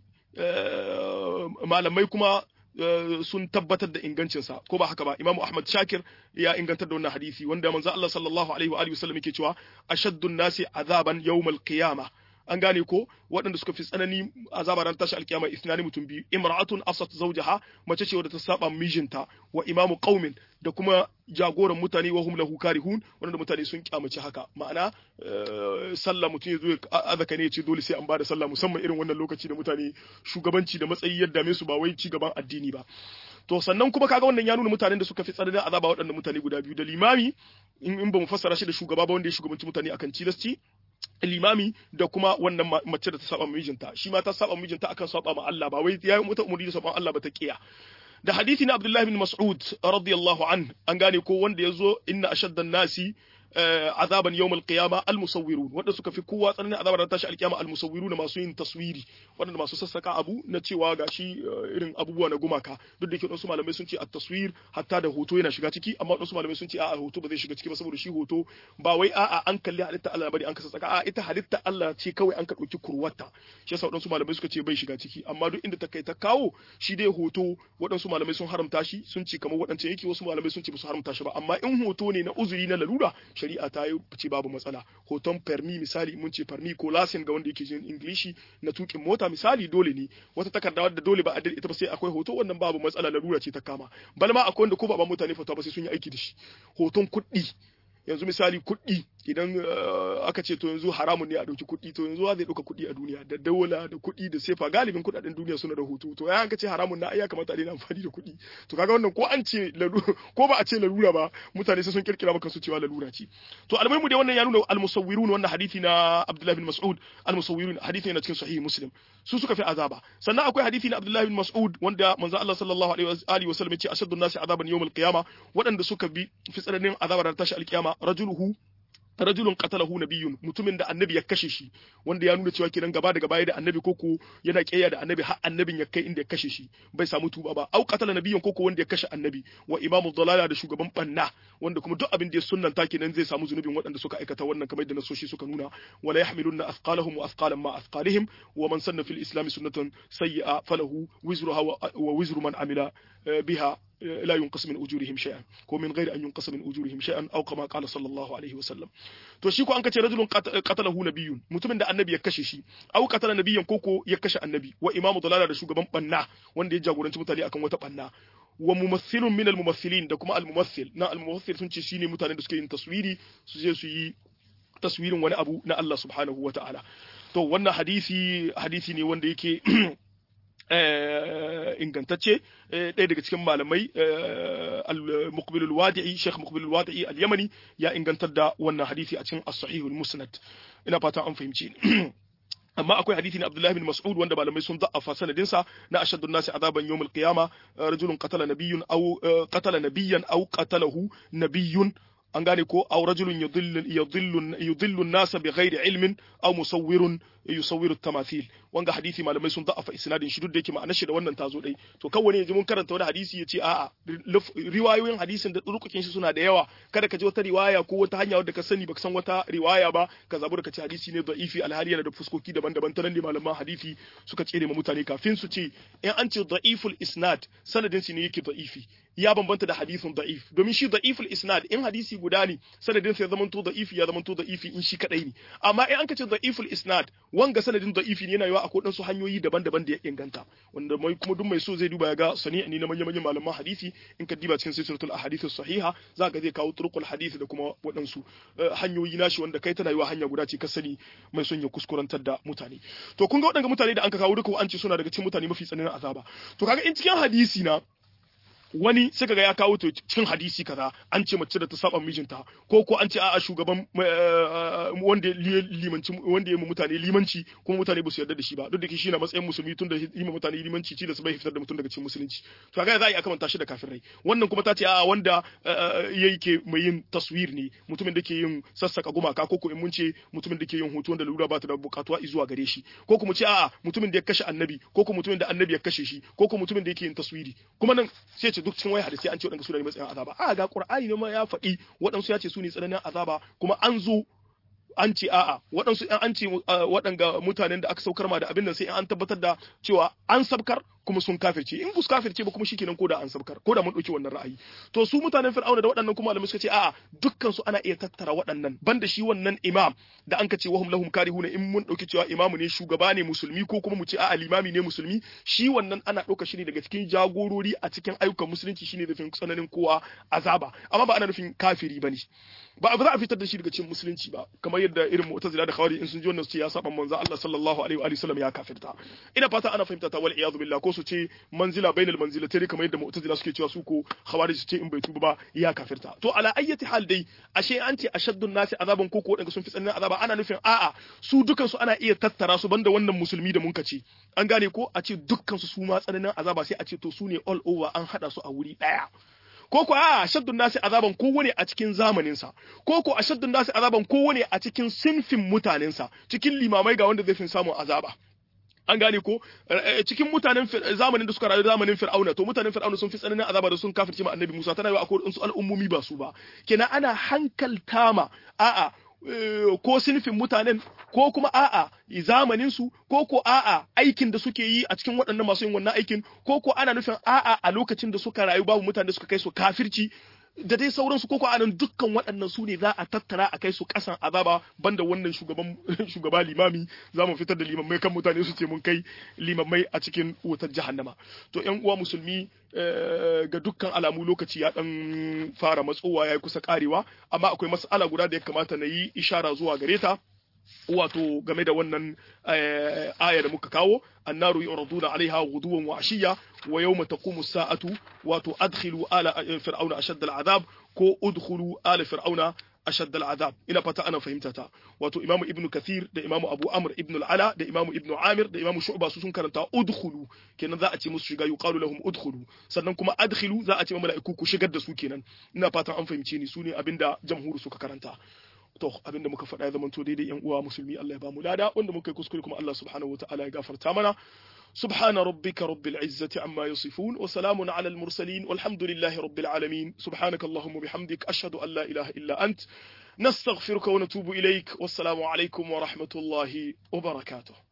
Speaker 1: malamai kuma sun tabbatar da ingancinsa ko ba haka ba Imam Ahmad Shakir ya ingantar da wannan hadisi wanda manzo Allah sallallahu alaihi wa alihi wasallam yake cewa ashaddun nasi azaban yawmal qiyamah an gane ko waɗanda suka fi tsanani azaba ran tashi alkiyama isnani mutum biyu imra'atun asat zawjaha mace ce wadda ta saba mijinta wa imamu qaumin da kuma jagoran mutane wa hum lahu karihun wanda mutane sun kyamace haka ma'ana sallah mutum ya zo ya azaka ne ya ce dole sai an bada sallah musamman irin wannan lokaci da mutane shugabanci da matsayi yadda me su ba wai ci gaban addini ba to sannan kuma kaga wannan ya nuna mutanen da suka fi tsananin azaba waɗannan mutane guda biyu da limami in ba mu fassara shi da shugaba ba wanda ya shugabanci mutane akan cilasci limami da kuma wannan mace da ta saba mijinta shi ma ta saba mijinta akan saba ma Allah ba wai yayi mata umuri da saba Allah ba ta kiya da hadisi na Abdullah bin Mas'ud radiyallahu an an gane ko wanda yazo inna ashaddan nasi azaban yawmal qiyama al musawwirun wanda suka fi kowa tsananin azabar da tashi alkiyama al musawwirun masu yin taswiri wanda masu sassaka abu na cewa gashi irin abubuwa na gumaka duk da yake wasu malamai sun ce at taswir hatta da hoto yana shiga ciki amma wasu malamai sun ce a'a hoto ba zai shiga ciki ba saboda shi hoto ba wai a'a an kalli halitta Allah bane an ka sassaka a'a ita halitta Allah ce kawai an ka dauki kurwata shi yasa wadansu malamai suka ce bai shiga ciki amma duk inda ta kai ta kawo shi dai hoto wadansu malamai sun haramta shi sun ce kamar wadancan yake wasu malamai sun ce ba su haramta shi ba amma in hoto ne na uzuri na lalura shari'a ta yi ce babu matsala hoton permi misali mun ce permi ko lasin ga wanda yake jin ingilishi na tukin mota misali dole ne wata takarda wadda dole ba a ita ba sai akwai hoto wannan babu matsala larura ce ta kama bal ma akwai wanda ko ba ba mutane fata ba sai sun yi aiki da shi hoton kuɗi yanzu misali kuɗi idan aka ce to yanzu haramun ne a ɗauki kuɗi to yanzu zai ɗauka kuɗi a duniya da daula da kuɗi da sefa galibin kuɗaɗen duniya suna da hutu to ya aka ce haramun na ai ya kamata a daina amfani da kuɗi to kaga wannan ko an ce ko ba a ce lalura ba mutane sai sun kirkira maka su cewa lalura ce to almuhimu dai wannan ya nuna almusawwirun wannan hadisi na Abdullah bin Mas'ud almusawwirun hadisi ne na cikin sahih Muslim su suka fi azaba sannan akwai hadisi na Abdullah bin Mas'ud wanda manzo Allah sallallahu alaihi wa sallam ya ce ashaddu nasi azaban yawmal qiyama waɗanda suka bi fi tsananin azabar tashi alkiyama rajuluhu rajulun qatalahu nabiyyun mutumin da annabi ya kashe shi wanda ya nuna cewa kiran gaba daga baya da annabi koko yana kiyaya da annabi har annabin ya kai inda ya kashe shi bai samu tuba ba au qatala nabiyyun koko wanda ya kashe annabi wa imamu dalala da shugaban banna wanda kuma duk abin da ya sunnanta kenan zai samu zunubin waɗanda suka aikata wannan kamar da nasoshi suka nuna wala yahmilunna athqalahum wa athqalan ma athqalihim wa man sanna fil islam sunnatan sayyi'a falahu wizruha wa wizru man amila biha لا ينقص من أجورهم شيئا ومن غير أن ينقص من أجورهم شيئا أو كما قال صلى الله عليه وسلم to shi ko an kace rajulun qatalahu nabiyyun mutumin da annabi ya kashe shi au qatala nabiyyan koko ya kashe annabi wa imamu dalala da shugaban banna wanda ya jagoranci mutane akan wata banna wa mumathilun min al mumathilin da kuma al mumathil na al mumathil sun ce shine mutanen da suke yin taswiri su je su yi taswirin wani abu na Allah subhanahu wa ta'ala to wannan hadisi hadisi ne wanda yake ingantacce ɗaya daga cikin malamai al-muqbilul wadi'i Sheikh muqbilul wadi'i al-Yamani ya ingantar da wannan hadisi a cikin as-sahihul musnad ina fata an fahimci amma akwai hadisi na Abdullah bin Mas'ud wanda malamai sun da'afa sanadin sa na ashaddu nasi azaban yawmul qiyama rajulun qatala nabiyyun aw qatala nabiyyan aw qatalahu nabiyyun an gane ko aw rajulun yudillu yudillu yudillu an-nasa bighairi ilmin aw musawwirun yusawwiru tamathil wanga hadisi malamai sun da'afa isnadin shi duk da yake ma'anar shi da wannan tazo dai to kawai ne yanzu mun karanta wani hadisi yace a'a riwayoyin hadisin da rukukin shi suna da yawa kada ka ji wata riwaya ko wata hanya wadda ka sani baka san wata riwaya ba ka zabu da ka ce hadisi ne da'ifi alhali yana da fuskoki daban-daban ta nan ne malaman hadisi suka tsere ma mutane kafin su ce in an ce da'iful isnad sanadin shi ne yake da'ifi ya bambanta da hadisin da'if domin shi da'iful isnad in hadisi guda ne sanadin sa ya zamanto da'ifi ya zamanto da'ifi in shi kadai ne amma in an ka ce da'iful isnad wanga sanadin da'ifi ne yana yawa akwai su hanyoyi daban-daban da ya inganta wanda mai kuma duk mai so zai duba ya ga sani ne na manyan manyan malaman hadisi in ka diba cikin silsilatul ahadith sahiha za ka zai kawo turqul hadisi da kuma waɗansu hanyoyi nashi wanda kai tana yiwa hanya guda ce ka sani mai son ya kuskurantar da mutane to kun ga waɗanda mutane da an ka kawo duka an ce suna daga cikin mutane mafi tsananin azaba to kaga in cikin hadisi na wani sai kaga ya kawo to cikin hadisi kaza an ce mace da ta saba mijinta ko ko an ce a'a shugaban wanda limanci wanda ya mutane limanci kuma mutane ba su yarda da shi ba duk da shi na matsayin musulmi tun da yi mutane limanci ci da su bai fitar da mutum daga cikin musulunci to kaga za a yi aka manta shi da kafirai wannan kuma ta ce a'a wanda yake mai yin taswir ne mutumin da ke yin sassaka gumaka ko ko in mun ce mutumin da ke yin hoto wanda lura ba ta da bukatuwa zuwa gare shi ko kuma ce a'a mutumin da ya kashe annabi ko ko mutumin da annabi ya kashe shi ko ko mutumin da yake yin taswiri kuma nan sai ce duk cikin waya hadisi an ce waɗanda su ne matsayin azaba a ga qur'ani ne ma ya faɗi waɗansu ya ce su ne tsananin azaba kuma an zo an ce a'a waɗansu an ce waɗanga mutanen da aka saukar ma da abin nan sai an tabbatar da cewa an sabkar kuma sun kafirce in bus kafirce ba kuma shikenan ko da an sabkar ko da mun ɗauki wannan ra'ayi to su mutanen fir'auna da waɗannan kuma malamai suka ce a'a dukkan su ana iya tattara waɗannan banda shi wannan imam da an ka ce wahum lahum karihuna in mun ɗauki cewa imamu ne shugaba ne musulmi ko kuma mu ce a'a limami ne musulmi shi wannan ana ɗauka shi ne daga cikin jagorori a cikin ayyukan musulunci shine nufin tsananin kowa azaba amma ba ana nufin kafiri bane ba za a fitar da shi daga cikin musulunci ba kamar yadda irin mu'tazila da khawari in sun ji wannan su ya saba manzo Allah sallallahu alaihi wa sallam ya kafirta ina fata ana fahimta ta wal iyadu billah ko su ce manzila bainal manzilatayn kamar yadda mu'tazila suke cewa su ko khawari su ce in bai tuba ba ya kafirta to ala ayyati hal dai ashe an ce ashaddun nasi azaban ko ko wadanda sun fi tsananin azaba ana nufin a'a su dukan su ana iya tattara su banda wannan musulmi da mun ce an gane ko a ce dukkan su su ma tsananin azaba sai a ce to su ne all over an hada su a wuri daya ko ko a shaddun nasi azaban kowane a cikin zamaninsa ko ko a shaddun nasi azaban kowane a cikin sinfin mutanensa cikin limamai ga wanda zai fi samun azaba an gane ko cikin mutanen zamanin da suka rayu zamanin fir'auna to mutanen fir'auna sun fi tsananin azaba da sun kafirce ma annabi Musa tana yi akwai su al'ummomi ba su ba kenan ana hankalta ma a'a ko sinfin mutanen ko kuma a'a zamanin su ko ko a'a aikin da suke yi a cikin waɗannan masu yin wannan aikin ko ko ana nufin a'a a lokacin da suka rayu babu mutane da suka kai su kafirci da dai sauransu koko anan dukkan waɗannan su ne za a tattara a kai su ƙasan azaba banda wannan shugaban shugaba limami za mu fitar da limammai kan mutane su ce mun kai limammai a cikin wutar jahannama to ƴan uwa musulmi ga dukkan alamu lokaci ya dan fara matsowa ya kusa karewa amma akwai mas'ala guda da ya kamata na yi ishara zuwa gare ta wato game da wannan aya da muka kawo annaru yuraduna alaiha ghuduwan wa ashiya wa yawma taqumu sa'atu wato adkhilu ala fir'auna ashadda al'adab ko udkhulu ala fir'auna ashadda al'adab ina fata ana fahimta ta wato imamu ibnu kathir da imamu abu amr ibnu al'ala da imamu ibnu amir da imamu shu'ba su sun karanta udkhulu kenan za a ce musu shiga yuqalu lahum udkhulu sannan kuma adkhilu za a ce mala'iku ku shigar da su kenan ina fatan an fahimce ni su ne abinda jamhuru suka karanta to abinda muka faɗa ya zama to daidai yan uwa musulmi Allah ya ba mu lada wanda muka yi kuskure kuma Allah subhanahu wataala ya gafarta mana سبحان ربك رب العزة عما يصفون وسلام على المرسلين والحمد لله رب العالمين سبحانك اللهم وبحمدك أشهد أن لا إله إلا أنت نستغفرك ونتوب إليك والسلام عليكم ورحمة الله وبركاته